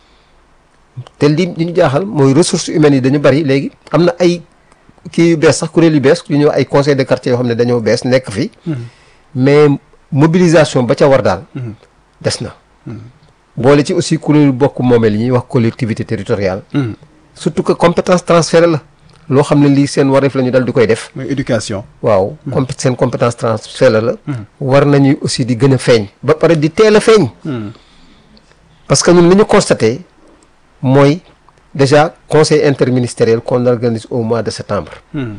te li li ñu jaaxal mooy ressources humaines yi dañu bari léegi am na ay kii yu bees sax kuréel yu bees yu ñëw ay conseil de quartier yoo xam ne dañoo bees nekk fi mais mobilisation ba ca war daal des na boole ci aussi kuréelu bokk moomeel yi ñuy wax collectivité territoriale surtout que compétence transférée la loo xam ne lii seen wareef la ñu dal di koy def mooy éducation waaw compé seen compétence transférée la war nañu aussi di gën a feeñ ba pare di teel a feeñ parce que ñun li ñu constaté mooy déjà conseil interministériel qu'on organise au mois de septembre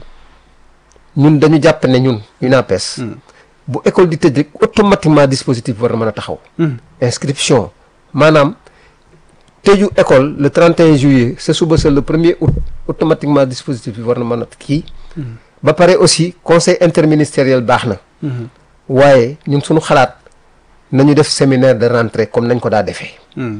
ñun dañu jàpp ne ñun UNAPES bu école di tëj rek automatiquement dispositif war na mën a taxaw inscription maanaam tëju école le 31 juillet sa suba sa le premier août automatiquement dispositif bi war na mën a kii ba pare aussi conseil interministériel baax na waaye ñun suñu xalaat nañu def séminaire de rentrée comme nañ ko daa defee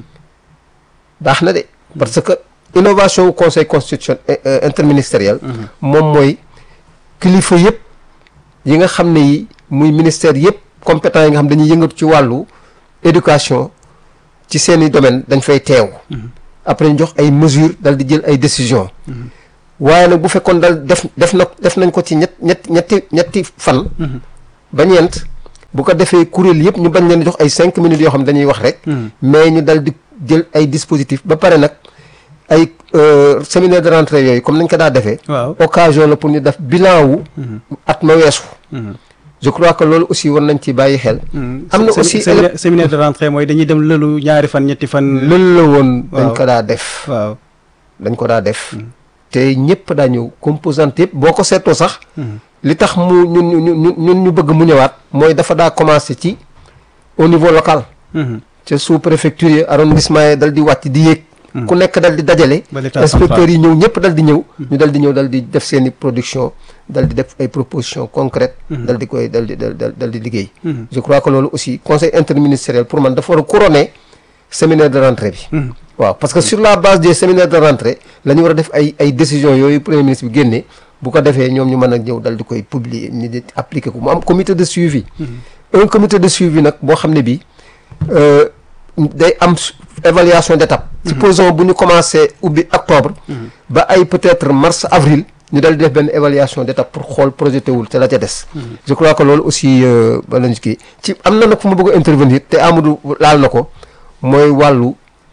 baax na de parce que innovation wu conseil constitution interministériel moom mooy kilifa yëpp yi nga xam ne yi muy ministère yëpp compétent yi nga xam dañuy yëngatu ci wàllu éducation ci seeni domaine dañ fay teew après ñu jox ay mesures dal di jël ay décisions waaye nag bu fekkoon dal def def na def nañ ko ci ñett ñett ñetti ñetti fan ba ñeent bu ko defee kuréel yëpp ñu bañ leen jox ay cinq minutes yoo xam dañuy wax rek mais ñu dal di jël ay dispositifs ba pare nag ay séminaire de rentrée yooyu comme nañ ko daa defee waaw occasion la pour ñu def bilan wu at ma weesu je crois que loolu aussi war nañ ci bàyyi xel am na aussi séminaire de rentrée mooy dañuy dem lëlu ñaari fan ñetti fan loolu la woon dañ waaw. ko daa def waaw dañ ko daa def te ñëpp daa ñëw composante yëpp boo ko seetoo sax li tax mu ñun ñu ñun ñun ñu bëgg mu ñëwaat mooy dafa daa commencé ci au niveau local ca sous préfecture yi arrondissement yi dal di wàcc di yéeg ku nekk dal di dajale Ba l'état inspecteurs central. yi ñëw ñëpp dal di ñëw ñu dal di ñëw dal di def seen i production dal di def ay propositions concrètes dal di koy dal di dal dal dal di liggéey je crois que loolu aussi conseil interministériel pour man dafa war a couronner séminaire de rentrée bi waaw parce que sur la base des séminaires de rentrée la ñu war a def ay ay décisions yooyu premier ministre bi génne bu ko defee ñoom ñu mën a ñëw dal di koy publier ni di appliquer ko mu am comité de suivi un comité de suivi nag boo xam ne bii euh, day am su- évaluation d'étape supposons bu ñu commencé ubbi octobre ba ay peut-être mars avril ñu dal di def benn évaluation d'étape pour xool projeté wul te la ca des je crois que loolu aussi euh, ba lañu kii ci am na nag fu ma bëgg a intervenir te Amadou laal na ko mooy wàllu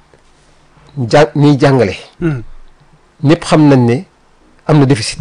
ja ñuy jàngale ñëpp xam nañ ne am na déficit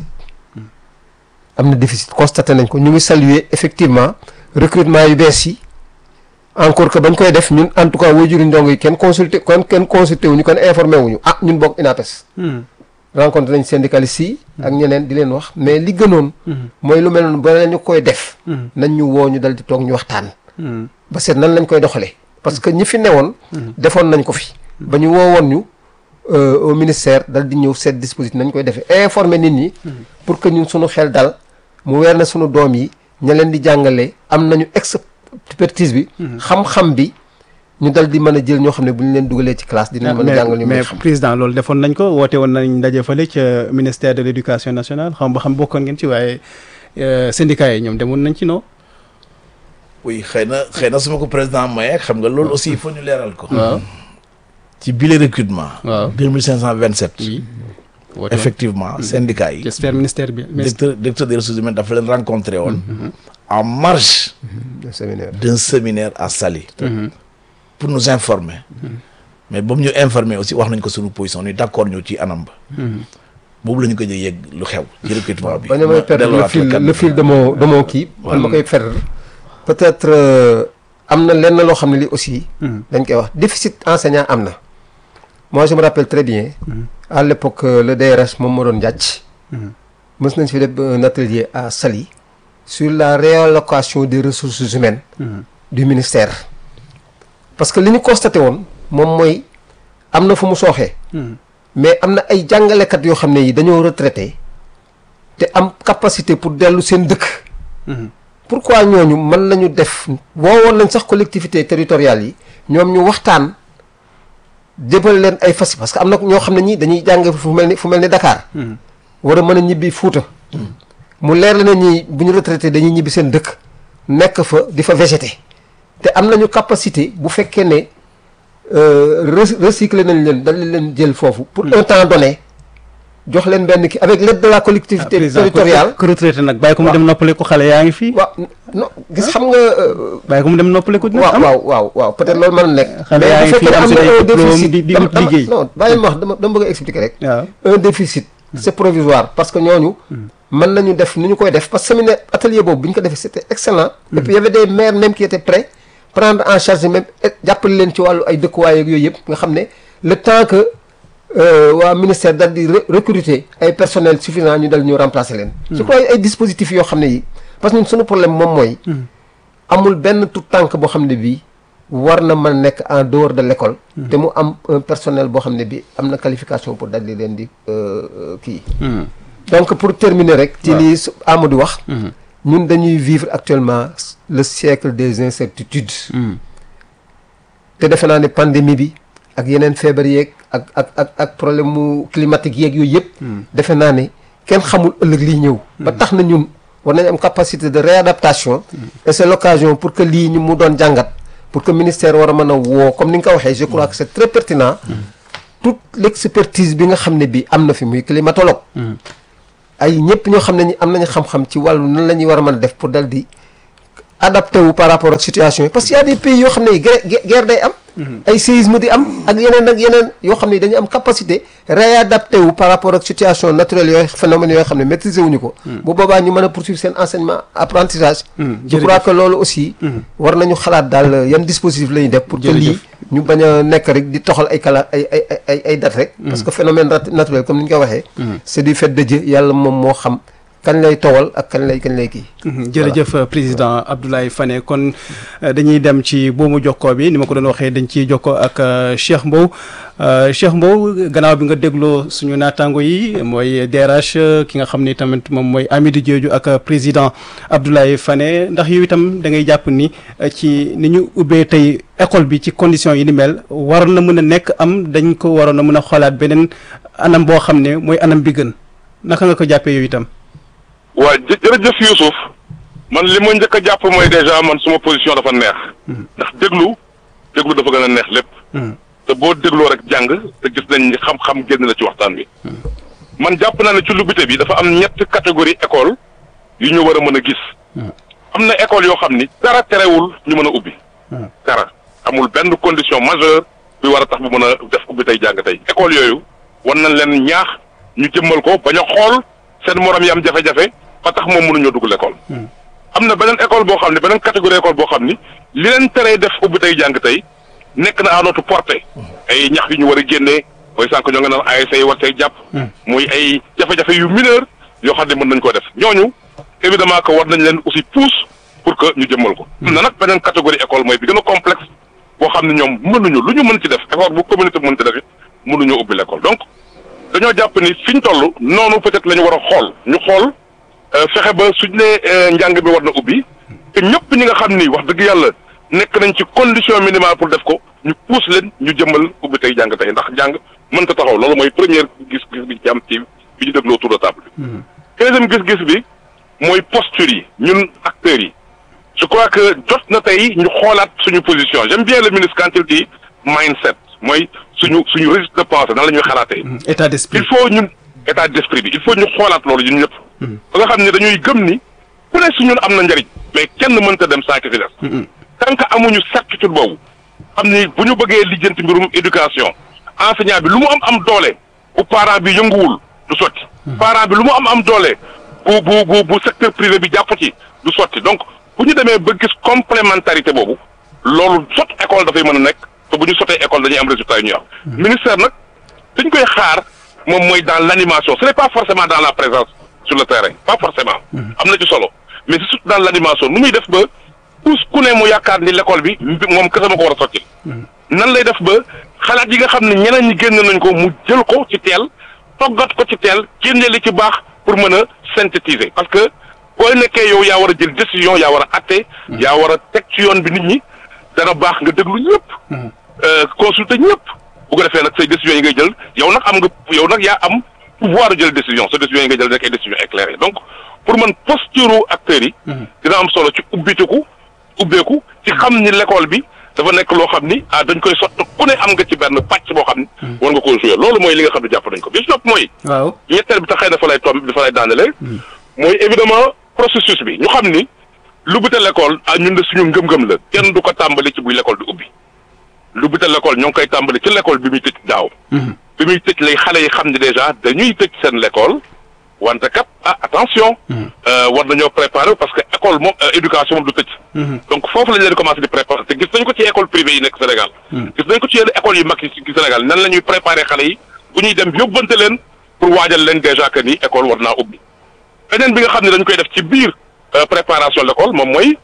am na déficit constaté nañ ko ñu ngi saluer effectivement recrutement yu bees yi encore que bañ koy def ñun en tout cas waajuri ndongo yi kenn consulté kenn kenn consulté wuñu kenn informé wuñu ah ñun bokk INAPES rencontré nañ syndicalistes yi ak ñeneen di leen wax mais li gënoon mooy lu mel noonu ba ñu koy def nañ ñu woo ñu dal di toog ñu waxtaan ba seet nan lañ koy doxalee parce que ñi fi newoon defoon nañ ko fi ba ñu woowoon ñu euh, au ministère dal di ñëw seet dispositif nañ koy defee informer nit ñi pour que ñun suñu xel dal mu weer na suñu doom yi ña leen di jàngale am nañu expertise bi xam-xam bi ñu dal di mën a jël ñoo xam ne bu ñu leen dugalee ci classe dinañ mën a jàngal ñu mën a mais xam président loolu defoon nañ ko woote woon nañ ndaje fële ca ministère de l' éducation nationale xam ba xam bokkoon ngeen ci waaye euh, syndicats yi ñoom demoon nañ ci non oui xëy na xëy na su ma ko président maye xam nga loolu aussi il faut ñu leeral ko. waaw ci bile recrutement. waaw deux mille cinq cent vingt sept. oui woote woon effectivement syndicats yi. j'espère ministère bi directeur directeur des ressources humaines dafa leen rencontré woon. en marge le séminaire d'un séminaire à Saly. pour nous informer. mais ba mu ñu informer aussi wax nañ ko suñu position ni d' accord ñu ci anam ba. boobu la ñu ko yëg lu xew. ci recrutement bi. ba ñu may perdre le delluwaat fil la le fil de mon de mon kii man ma koy perdre peut-être euh, am na lenn loo xam ne li aussi dañ koy wax déficit enseignant am na moi je me rappelle très bien à l'époque euh, le DRS moom moo doon njàcc mës nañ fi def un atelier à Saly sur la réallocation des ressources humaines du ministère parce que li ñu constaté woon moom mooy am na fu mu sooxee mais am na ay jàngalekat yoo xam ne yi dañoo retraité te am capacité pour dellu seen dëkk pourquoi ñooñu mën nañu def woowoon nañ sax collectivité territoriales yi ñoom ñu waxtaan jëbal leen ay fas parce que am na ñoo xam ne ñi dañuy jàng fu mel ni fu mel ni Dakar war a mën a ñibbi Fuuta mu leer la ne ñi bu ñu retraité dañuy ñibbi seen dëkk nekk fa di fa végété te am nañu capacité bu fekkee ne recycler nañ leen dañ leen jël foofu pour un temps donné jox leen benn ki avec l'aide de la collectivité territoriale ku retraité nag bàyyi ko mu dem noppale ko xale yaa ngi fii waaw non gis xam nga bàyyi ko mu dem noppale ko dina waaw am waaw waaw waaw peut-être loolu mën na nekk xale yaa ngi bu fii fekkee am am seen na ay un diplôme déficit di di dama- wut dama- liggéey non bàyyi ma wax dama dama bëgg a expliquer rek waaw un déficit c'est provisoire parce que ñooñu mën nañu def ni ñu koy def parce que séminaire atelier boobu bi ñu ko defee c'était excellent et puis il y avait des maires même qui étaient prêts prendre en charge même et jàppale leen ci wàllu ay dëkkuwaay ak yooyu yëpp nga xam ne le temps que euh, waa ministère dal di re- recruter ay personnel suffisant ñu dal ñu remplacer leen je crois ay dispositifs yoo xam ne yi parce que ñun suñu problème moom mooy amul benn tout tànk boo xam ne bii war na mën nekk en dehors de l'école te mu am un personnel boo xam ne bii am na qualification pour dal di leen di euh, euh, kii donc pour terminer rek ci lii su Amadou wax ñun dañuy vivre actuellement le siècle des incertitudes te defe naa ne pandémie bi ak yeneen feebar yeeg ak ak ak ak problème mu climatique yeeg yooyu yëpp defe naa ne kenn xamul ëllëg liy ñëw ba tax na ñun war nañ am capacité de réadaptation et c'est l'occasion pour que lii ñu mu doon jàngat pour que ministère war a mën a woo comme ni nga ko waxee je crois que c'est très pertinent toute l'expertise bi nga xam ne bi am na fi muy climatologue ay ñëpp ñoo xam ne ñi am nañu xam-xam ci wàllu nan la ñuy war a mën a def pour dal di adapté wu par rapport ak situation yi parce que y a des pays yoo xam ne guerre guerre day am ay séisme di am ak yeneen ak yeneen yoo xam ne dañu am capacité réadapté wu par rapport ak situation naturelle yooyu phénomènes yooyu xam ne maîtriser wuñu ko bu boobaa ñu mën a poursuivre seen enseignement apprentissage je crois que loolu aussi war nañu xalaat daal yan dispositif la ñuy def pour que lii ñu bañ a nekk rek di toxal ay kala ay ay ay ay date rek parce que phénomène rat- naturel comme ni ñu ko waxee c'est du fait de Dieu yàlla moom moo xam kañ lay towal ak kañ lay kañ lay kii jërëjëf président Abdoulaye Fane kon euh, dañuy dem ci boomu jokkoo bi ni ma ko doon waxee dañ ciy jokkoo ak euh, Cheikh Mbow Euh, Cheikh Mbow gannaaw bi nga dégloo suñu naataango yi mooy DRH euh, ki nga xam ni tamit moom mooy Amidou Diédhiou ak euh, président Abdoulaye Fane ndax yow itam da ngay jàpp ni euh, ci ni ñu ubbee tey école bi ci conditions yi ni mel war na mën a nekk am dañ ko waroon a mën a xoolaat beneen anam boo xam ne mooy anam bi gën naka nga ko jàppee yow itam. waa jë jërëjëf Youssouf man li ma njëkk a jàpp mooy déjà man suma position dafa neex ndax déglu déglu dafa gën a neex lépp te boo dégloo rek jàng te gis nañ ni xam-xam génn la ci waxtaan bi man jàpp naa ne ci lubbite bi dafa am ñetti catégorie école yu ñu war a mën a gis am na école yoo xam ni dara terewul ñu mën a ubbi dara amul benn condition majeure bi war a tax bu mën a def ubbi tey jàng tey école yooyu war nañ leen ñaax ñu jëmmal ko bañ a xool seen morom yi am jafe-jafe ba tax moom mënuñoo dugg l'école am na beneen école boo xam ne beneen catégorie école boo xam ni li leen teree def ubbi tey jàng tey nekk na à notre portée ay ñax yu ñu war a génnee mooy sànq ñoo nga naan ASC yi war see jàpp muy ay jafe-jafe yu mineur yoo xam ne mën nañ koo def ñooñu évidemment que war nañ leen aussi pousse pour que ñu jëmmal ko am na nag beneen catégorie école mooy bi gën a complexe boo xam ne ñoom mënuñu lu ñu mën ci def effort bu communauté mën ci def it mënuñoo ubbi l'école donc dañoo jàpp ni fi ñu toll noonu peut-être la ñu war a xool ñu xool euh, fexe ba suñ nee euh, njàng bi war na ubbi te ñëpp ñi nga xam ni wax dëgg yàlla nekk nañ ci condition minimale pour def ko ñu pousse leen ñu jëmmal ubbi tey jàng tey ndax jàng mënta taxaw loolu mooy première gis-gis bi ci am ci bi ñu dégloo autour de table bi. deuxième gis-gis bi mooy posture yi ñun acteurs yi je crois que jot na tey ñu xoolaat suñu position j'aime bien le ministre quand il dit mindset mooy suñu suñu registre de pensée nan la ñuy xalaatee. état d'esprit il faut ñun état d'esprit bi il faut ñu xoolaat loolu ñun ñëpp. ba nga xam ne dañuy gëm ni ku ne si ñun am na njariñ mais kenn mënta dem saa ki fi des. tant que amuñu certitude boobu xam ni bu ñu bëggee lijjanti mbirum éducation enseignant bi lu mu am am doole bu parent bi yënguwul du sotti. parent bi lu mu am am doole bu bu bu bu secteur privé bi jàpp ci du sotti donc bu ñu demee ba gis complémentarité boobu loolu sot école dafay mën a nekk te bu ñu sotee école dañuy am résultat yu ñuy am. ministère nag dañ koy xaar moom mooy dans l'animation ce n'est pas forcément dans la présence sur le terrain pas forcément. am na ci solo mais c'est surtout dans l'animation nu muy def ba. tous ku ne mu yaakaar ni l'école bi moom kese ma ko war a sotti nan lay def ba xalaat yi nga xam ne ñeneen ñi génn nañ ko mu jël ko ci teel toggat ko ci teel génne li ci baax pour mën a synthétiser parce que boo nekkee yow yaa war a jël décision yaa war a atte yaa war a teg ci yoon bi nit ñi dana baax nga déglu ñëpp consulter ñëpp bu ko defee nag say décisions yi ngay jël yow nag am nga yow nag yaa am pouvoir jël décision sa décision yi ngay jël nekk ay décisions éclairées donc pour man posture acteurs yi. dina am solo ci ubbitiku ubbeeku ci xam ni l'école bi dafa nekk loo xam ni ah dañ koy sotti ku ne am nga ci benn pàcc boo xam ni. war nga koo jouer loolu mooy li nga xam ne jàpp nañ ko bi ci topp mooy. waaw ñetteel bi tax xëy na fa lay tomb dafa lay daanele. mooy évidemment processus bi ñu xam ni lu bite l'école ah ñun de suñu ngëm-ngëm la kenn du ko tàmbali ci buy l'école di ubbi lu bite l'école ñoo ngi koy tàmbali ci l'école bi muy tëj daaw. bi muy tëj lay xale yi xam ni déjà dañuy tëj seen l'école wante kat ah attention. war nañoo préparer parce que école moom éducation moom du tëj. donc foofu lañ leen commencé di préparer te gis nañ ko ci école privée yi nekk Sénégal. gis nañ ko ci yenn écoles yu mag yi ci Sénégal nan la ñuy préparer xale yi bu ñuy dem yóbbante leen pour waajal leen déjà que ni école war naa ubbi. beneen bi nga xam ne dañ koy def ci biir préparation l'école moom mooy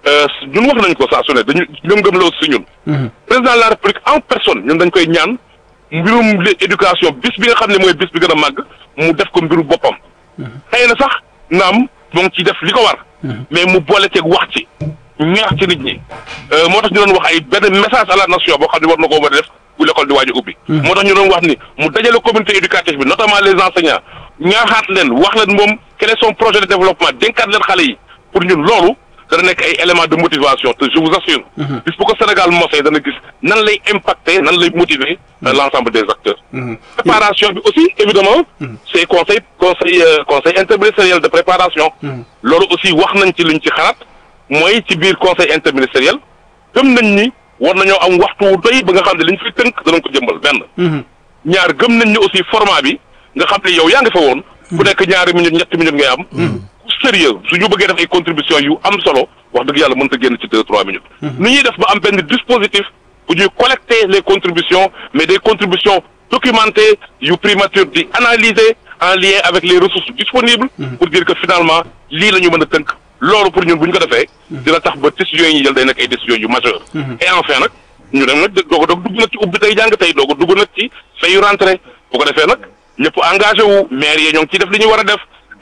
ñun wax nañ ko saa su ne dañu ngëm-ngëm la aussi ñun. président de la république en personne ñun dañ koy ñaan mbirum éducation bis bi nga xam ne mooy bis bi gën a màgg mu def ko mbiru boppam. xëy na sax naam moo ngi ciy def li ko war. mais mu boole ceeg wax ci ñaax ci nit ñi. moo tax ñu doon wax ay benn message à la nation boo xam ne war na koo mën a def bu l'école di waaj a ubbi. moo tax ñu doon wax ni mu dajale communauté éducative bi notamment les enseignants ñaaxaat leen wax leen moom quel est son projet de développement dénkaat leen xale yi pour ñun loolu dana nekk ay éléments de motivation te je vous assure. bis bu ko Sénégal mosee dana gis nan lay impacter nan lay motiver l'ensemble des acteurs. préparation bi aussi évidemment c'est conseil conseil conseil interministériel de préparation. loolu aussi wax nañ ci luñ ci xalaat mooy ci biir conseil interministériel gëm nañ ni war nañoo am waxtu wu doy ba nga xam ne liñ fi tënk danañ ko jëmbal benn. ñaar gëm nañ ni aussi format bi nga xam ne yow yaa ngi fa woon. bu nekk ñaari minutes ñetti minutes ngay am. sérieux su ñu bëggee def ay contributions yu am solo wax dëgg yàlla mënta génn ci deux trois minutes. nu ñuy def ba am benn dispositif bu ñuy collecter les contributions mais des contributions documentées yu primature di analyser en lien avec les ressources disponibles. pour dire que finalement lii la ñu mën a tënk. loolu pour ñun bu ñu ko defee. dina tax ba décisions yi ñu jël day nekk ay décisions yu majeures. et enfin nag ñu dem nag doog a doog dugg nag ci ubbi tey jàng tey doog a dugg nag ci fayu rentrée bu ko defee nag ñëpp engagé wu maire yi ñoo ngi ciy def li ñu war a def.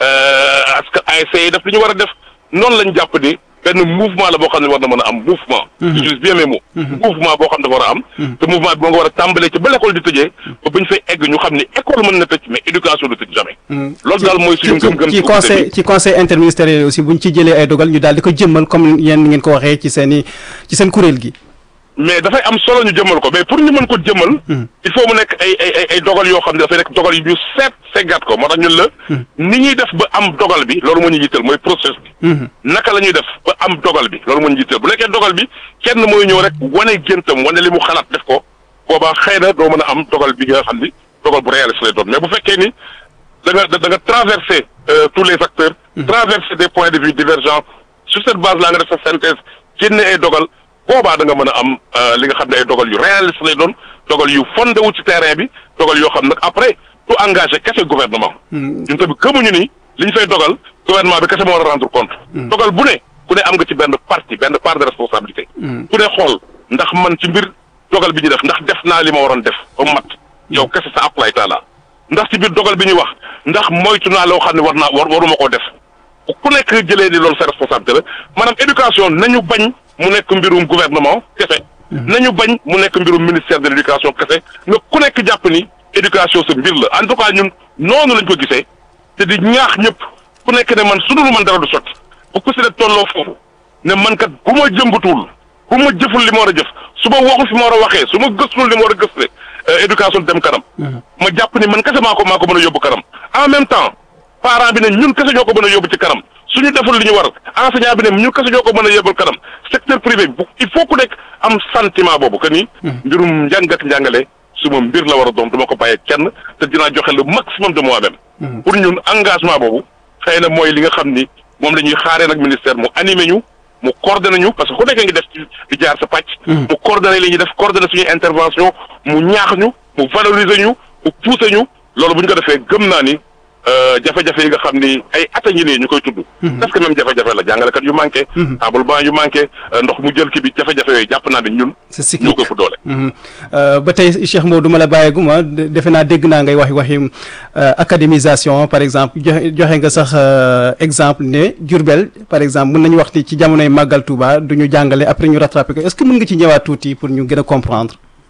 askan ASC yi def li ñu war a def noonu lañ jàpp ni benn mouvement la boo xam ne war na mën a am mouvement. j'utilise bien mes mots. mouvement boo xam ne dafa war a am. te mouvement bi moo nga war a tàmbalee ci ba l'école di tëjee. ba bañ fay egg ñu xam ni école mën na tëj mais éducation du tëj jamais. loolu daal mooy suñu ngëm-ngëm. ci conseil ci conseil interministériel aussi buñ ci jëlee ay dogal ñu daal di ko jëmmal comme yéen ngeen ko waxee ci seen i ci seen kuréel gi. mais dafay am solo ñu jëmmal ko mais pour ñu mën ko jëmmal. il faut mu nekk ay ay ay dogal yoo xam ne dafay nekk dogal yu ñu seet seggaat ko moo tax ñun la. ni ñuy def ba am dogal bi loolu moo ñu jiital mooy process bi. naka la ñuy def ba am dogal bi loolu moo ñu jiital bu nekkee dogal bi kenn mooy ñëw rek wane géntam wane li mu xalaat def ko boobaa xëy na doo mën a am dogal bi nga xam ni dogal bu réaliste lay doon mais bu fekkee ni da nga da nga traverser tous les acteurs. traverser des points de vue divergents sur cette base là nga def sa synthèse génne ay dogal. boobaa da nga mën a am li nga xam ne ay dogal yu réaliste lay doon dogal yu fondé wu ci terrain bi dogal yoo xam nag après du engagé kese gouvernement. ñun tamit gëmuñu ni li ñu fay dogal gouvernement bi kese moo war a rendre compte. dogal bu ne ku ne am nga ci benn partie benn part de responsabilité. ku ne xool ndax man ci mbir dogal bi ñu def ndax def naa li ma waroon def ba mat yow kese sa apply taala ndax ci biir dogal bi ñu wax ndax moytu naa loo xam ne war naa war waruma koo def ku nekk jëlee ni loolu sa responsabilité la maanaam éducation nañu bañ. mu nekk mbirum gouvernement kese nañu bañ mu nekk mbirum ministère de l'éducation kese nga ku nekk jàpp ni éducation sa mbir la en tout cas ñun noonu lañ ko gisee te di ñaax ñëpp ku nekk ne man su dul man dara du sotti bu ko si ne tolloo foofu ne man kat bu ma jëmbatuwul bu ma jëful li ma war a jëf su ma waxul fi ma war a waxee su ma gëstul li ma war a gëstule éducation dem kanam ma jàpp ni man kese maa ko maa ko mën a yóbbu kanam en même temps parent bi ne ñun kese ñoo ko mën a yóbbu ci kanam suñu deful li ñu war enseignant bi ne ñun kese ñoo ko mën a yóbbul kanam secteur privé bi il faut ku nekk am sentiment boobu que ni. mbirum njàng ak njàngale suma mbir la war a doon duma ko bàyyee kenn te dinaa joxe le maximum de moi-même. pour ñun engagement boobu xëy na mooy li nga xam ni moom la ñuy xaaree nag ministère mu animé ñu mu coordonné ñu parce que ku nekk ngi def ci di jaar sa pàcc. mu coordonné li ñuy def coordonné suñuy intervention mu ñaax ñu mu valoriser ñu mu pousser ñu loolu bu ñu ko defee gëm naa ni. jafe-jafe yi nga xam ni ay at a ngi nii ñu koy tudd. parce que même jafe-jafe la jàngalekat yu manqué. table banc yu manqué ndox mu jël ki bi jafe-jafe yooyu jàpp naa ne ñun. c'est cyclique ñoo ko ëpp doole. ba tey Cheikh Mbow du ma la bàyyeeguma defe naa dégg naa ngay wax waxi académisation par exemple joxe joxe nga sax exemple ne Diourbel par exemple mën nañu wax ni ci jamonoy màggal Touba du ñu jàngale après ñu rattrapé ko est-ce que mën nga ci ñëwaat tuuti pour ñu gën a comprendre.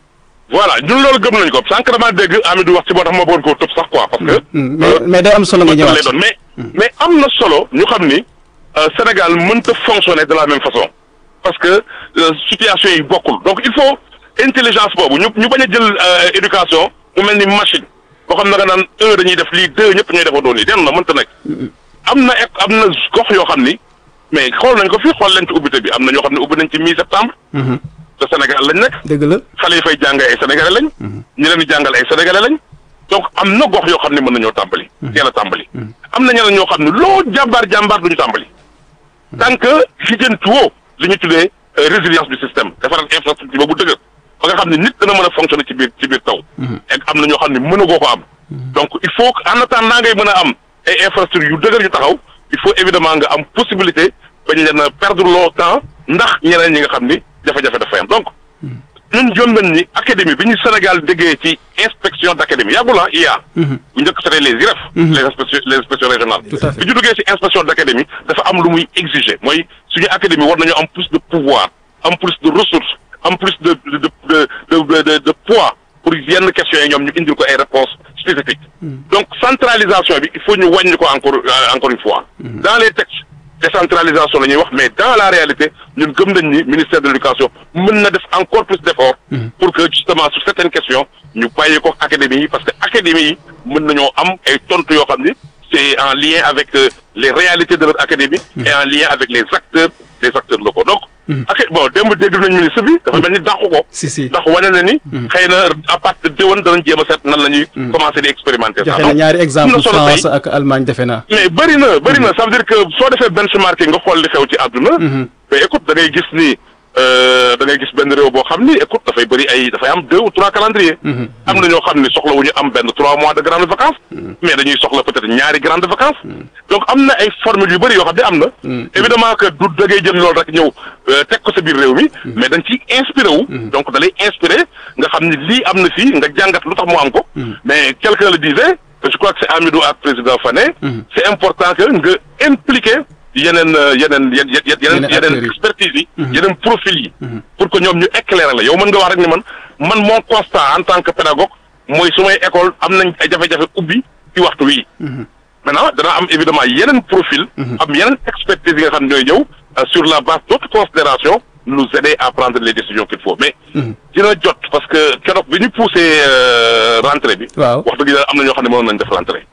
voilà ñun loolu gëm nañ ko sànq damaa dégg Amidou wax ci moo tax ma bëggoon koo tëb sax quoi parce que. mais mais day am solo nga lay ñëwaat doon mais mais am na solo ñu xam ni euh, Sénégal mënta fonctionner de la même façon parce que euh, situation yi bokkul donc il faut intelligence boobu ñu ñu bañ a jël euh, éducation mu mel ni machine boo xam ne nga naan un dañuy def lii deux ñëpp ñooy defandoo nii den na mënta nekk am na ek am na gox yoo xam ni mais xool nañ ko fii xool leen ci ubbite bi am na ñoo xam ne ubbi nañ ci mi septembre te Sénégal lañ nekk dëgg la xale yi fay jàng ay sénégalais lañ. ñi leen di jàngal ay sénégalais lañ. donc am na gox yoo xam ne mën nañoo tàmbali. teel a tàmbali. am na ñeneen ñoo xam ne loo jàmbaar jàmbaar duñu tàmbali. tant que lijjantiwoo li ñu tuddee euh, résilience du système defaral infrastructure ba bu dëgër ba nga xam ne nit dana mën a fonctionner ci biir ci biir taw. et am na ñoo xam ne mënagoo ko am. donc il faut que en attendant ngay mën a am ay infrastructures yu dëgër yu taxaw il faut évidemment nga am possibilité bañ leen a perdre loo temps ndax ñeneen ñi nga xam ni jafe-jafe dafay am donc. ñun jom nañ ni académie bi ñu Sénégal déggee ci inspection d' académie yàggul ah IA. bu njëkk c'était les IREF. les inspections les inspections régionales. Tout à fait. bi ñu duggee ci inspection d' académie dafa am lu muy exiger mooy suñu académie war nañoo am plus de pouvoir am plus de ressources am plus de de de de de de, de poids pour yenn questions yi ñoom ñu indil ko ay réponses spécifiques. donc centralisation bi il faut ñu wàññi ko encore euh, encore une fois. dans les textes. décentralisation la ñuy wax mais dans la réalité ñun gëm nañ ni ministère de l'éducation mën na def encore plus d'efforts pour que justement sur certaines questions ñu bàyyi ko académie yi parce que académie yi mën nañoo am ay tontu yoo xam ni c'est en lien avec euh, les réalités de leur académie et en lien avec les acteurs les acteurs locaux donc ak bon démb dégg nañ ministre bi dafa mel ni dàqu ko si si ndax wane na ni xëy na à partir de déwén danañ jéem a seet nan la ñuy commencer di expérimenter ça joxe na ñaari am exemple na solo tey. France ak Allemagne defe naa mais bëri na bëri na ça veut dire que soo defee benchmarking nga xool li xew ci àdduna mais écoute da ngay gis ni euh, da ngay gis benn réew boo xam ni écoute dafay bëri ay dafay am deux ou trois calendrier am na ñoo xam ni soxla wu ñu am benn trois mois de grandes vacances mais dañuy soxla peut-être ñaari grandes vacances donc am na ay formules yu bëri yoo xam ne am na évidemment que du da ngay jël loolu rek ñëw euh, teg ko sa biir réew mi mais dañ ciy inspiré wu donc da lay inspiré nga xam ni lii am na fii nga jàngat lu tax mu am ko mais quelqu'un le disait je crois que c'est Amidou ak président Fane c'est important que nga impliqué yeneen euh, yeneen yen yen Yeneen yeneen acteurs yi. yeneen expertise yi yeneen profil yi pour que ñoom ñu éclairer la yow mën nga wax rek ni man man mon constat en tant que pédagogue mooy su may école am nañ ay jafe-jafe ubbi ci waxtu wii maintenant dana am évidemment yeneen profil am yeneen expertise yi nga xam ne ñooy ñëw euh, sur la base d'autres considérations nous aider à prendre les décisions qu'il faut mais dina jot parce que keroog bi ñu poussé euh, rentrée bi waaw wax dëgg yàlla am na ñoo xam ne mënoon nañ def rentrée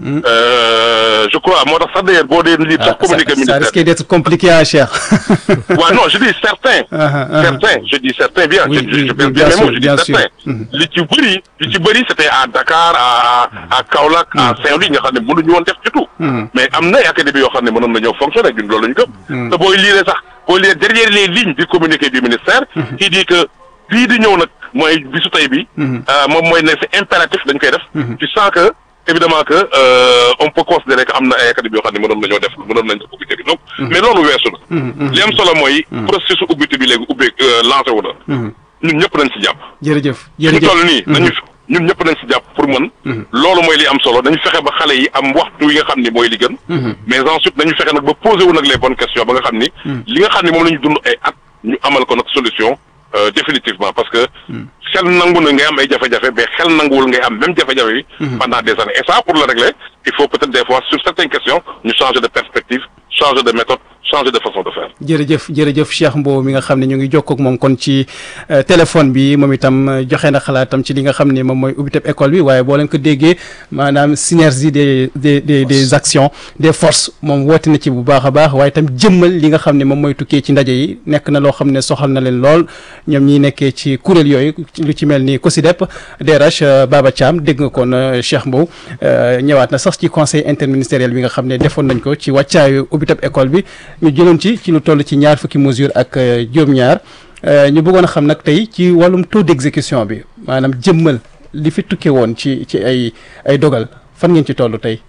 Euh, je crois moo tax sax d'ailleurs boo dee lire sax Ah, ça, communiqué ça ministère risque d'être compliqué à cher Ouais, non, je dis certains. Ah, ah, ah. Certains, je dis certains, bien. Oui, je, je, oui, je pèse oui, bien bien mes mots, sûr, je bien dis sûr. certains. Mhm. li ci bëri li ci bëri c'était à Dakar à à à Kaolack à Saint-Louis nga xam ne mënuñu woon def ci tout. mais am na ay académie yoo xam ne mënoon nañoo fonctionner ñun loolu la ñu gëm. te booy lire sax booy lire derrière les lignes du communiqué du ministère. qui dit que bii di ñëw nag mooy bisu tey bi. euh, moom mooy ne c'est impératif dañ koy def. tu sens que évidemment que euh, on peut considérer que am na ay académie yoo xam ne mënoon nañoo def mënoon nañu def ubbite bi donc. mais loolu weesu na. li am solo mooy. processus ubbite bi léegi ubbee lancé wu na. ñun ñëpp nañ ci jàpp. jërëjëf fi ñu jërëjëf toll nii nañu ñun ñëpp nañ ci jàpp pour mën loolu mooy li am solo dañu fexe ba xale yi am waxtu yi nga xam ni mooy li gën mais ensuite nañu fexe nag ba posé wu nag les bonnes questions ba nga xam ni li nga xam ni moom la ñu dund ay at ñu amal ko nag solution euh, définitivement parce que xel nangu na ngay am ay jafe-jafe mais xel nanguwul ngay am même jafe-jafe yi pendant des années et ça pour le régler il faut peut-être des fois sur certaines questions ñu changer de perspective changer de méthode changer de façon de faire jërëjëf jërëjëf Cheikh Mbow mi nga xam ne ñu ngi jokkoo ak moom kon ci euh, téléphone bi moom itam euh, joxe na xalaatam ci li nga xam ne moom mooy ubbiteb école bi waaye boo leen ko déggee maanaam synergie des des des des actions des forces moom woote na ci bu baax a baax waaye itam jëmmal li nga xam ne moom mooy tukkee ci ndaje yi nekk na loo xam ne soxal na leen lool ñoom ñi nekkee ci kuréel yooyu lu ci mel ni COSYDEP DRH euh, Baba Thiam dégg nga kon euh, Cheikh Mbow euh, ñëwaat na sax ci conseil interministériel bi nga xam ne defoon nañ ko ci wàccaayu ubbiteb école bi ñu jëloon ci ci lu toll ci ñaar fukki mesure ak euh, juróom-ñaar euh, ñu bëggoon a xam nag tey ci wàllum taux d'exécution bi maanaam jëmmal li fi tukkee woon ci ci ay ay dogal fan ngeen ci toll tey.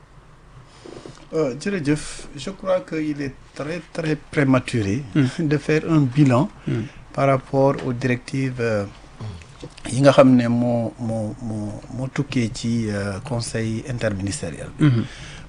Euh, jërëjëf je crois que il est très très prématuré de faire un bilan par rapport aux directives euh, yi nga xam ne moo moo moo moo tukkee ci euh, conseil interministériel bi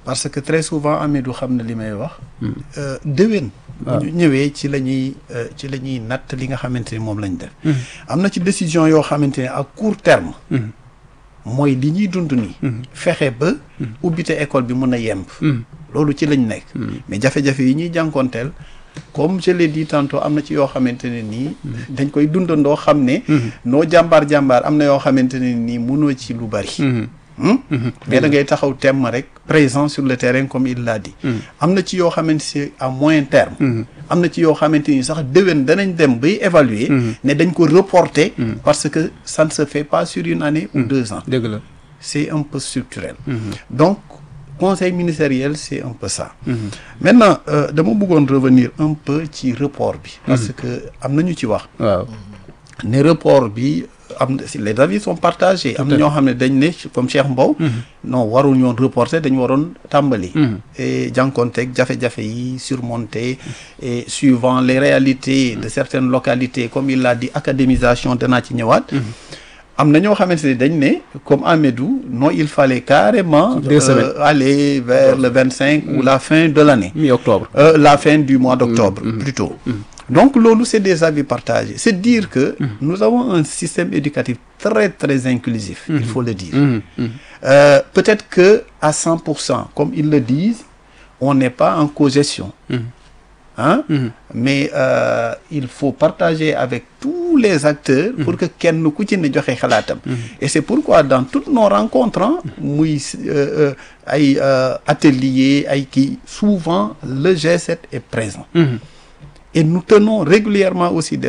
parce que très souvent Amidou xam na li may wax euh, déwén bu ñu ñëwee ci la ñuy euh, ci la ñuy natt li nga xamante ni moom lañ def am na ci décision yoo xamante ne à court terme mooy li ñuy dund nii fexe ba ubbite école bi mën a yemb loolu ci lañ nekk mais jafe-jafe yi ñuy jànkoonteel comme je l'ai dit tantôt am na ci yoo xamante ne nii dañ koy dundandoo xam ne noo jàmbaar jàmbaar am na yoo xamante ne nii mënoo ci lu bari Hmm? mais da ngay taxaw temm rek présent sur le terrain comme il l'a dit am na ci yoo xamante c'est à moyen terme am na ci yoo xamante ni sax déwén danañ dem bay évaluer ne dañ ko reporter parce que ça ne se fait pas sur une année ou deux ans dëgg la c'est un peu structurel donc conseil ministériel c'est un peu ça maintenant euh, dama bëggoon revenir un peu ci report bi parce que am na ñu ci wax waaw ne report bi am na si les avis sont partagés am na ñoo xam ne dañ ne comme Cheikh Mbow non warul ñoon reporter dañu waroon tàmbali et jànkonteeg jafe-jafe yi surmonter et suivant les réalités de certaines localités comme il l'a dit académisation danaa ci ñëwaat am na ñoo xamante ne dañ ne comme Amédou non il fallait carrément Deux semaines. euh, aller vers le vingt cinq ou la fin de l'année mi-octobre euh, la fin du mois d'octobre plutôt donc loolu c'est des avis partagés c'est dire que nous avons un système éducatif très très inclusif il faut le dire Euh, peut-être que à cent pour cent comme ils le disent on n'est pas en cogestion hein mais euh, il faut partager avec tous les acteurs pour que kenn ku ci ne joxe xalaatam et c'est pourquoi dans toutes nos rencontres hein, muy euh, euh, ay euh, ateliers ay kii souvent le G7 est présent et nous tenons régulièrement aussi des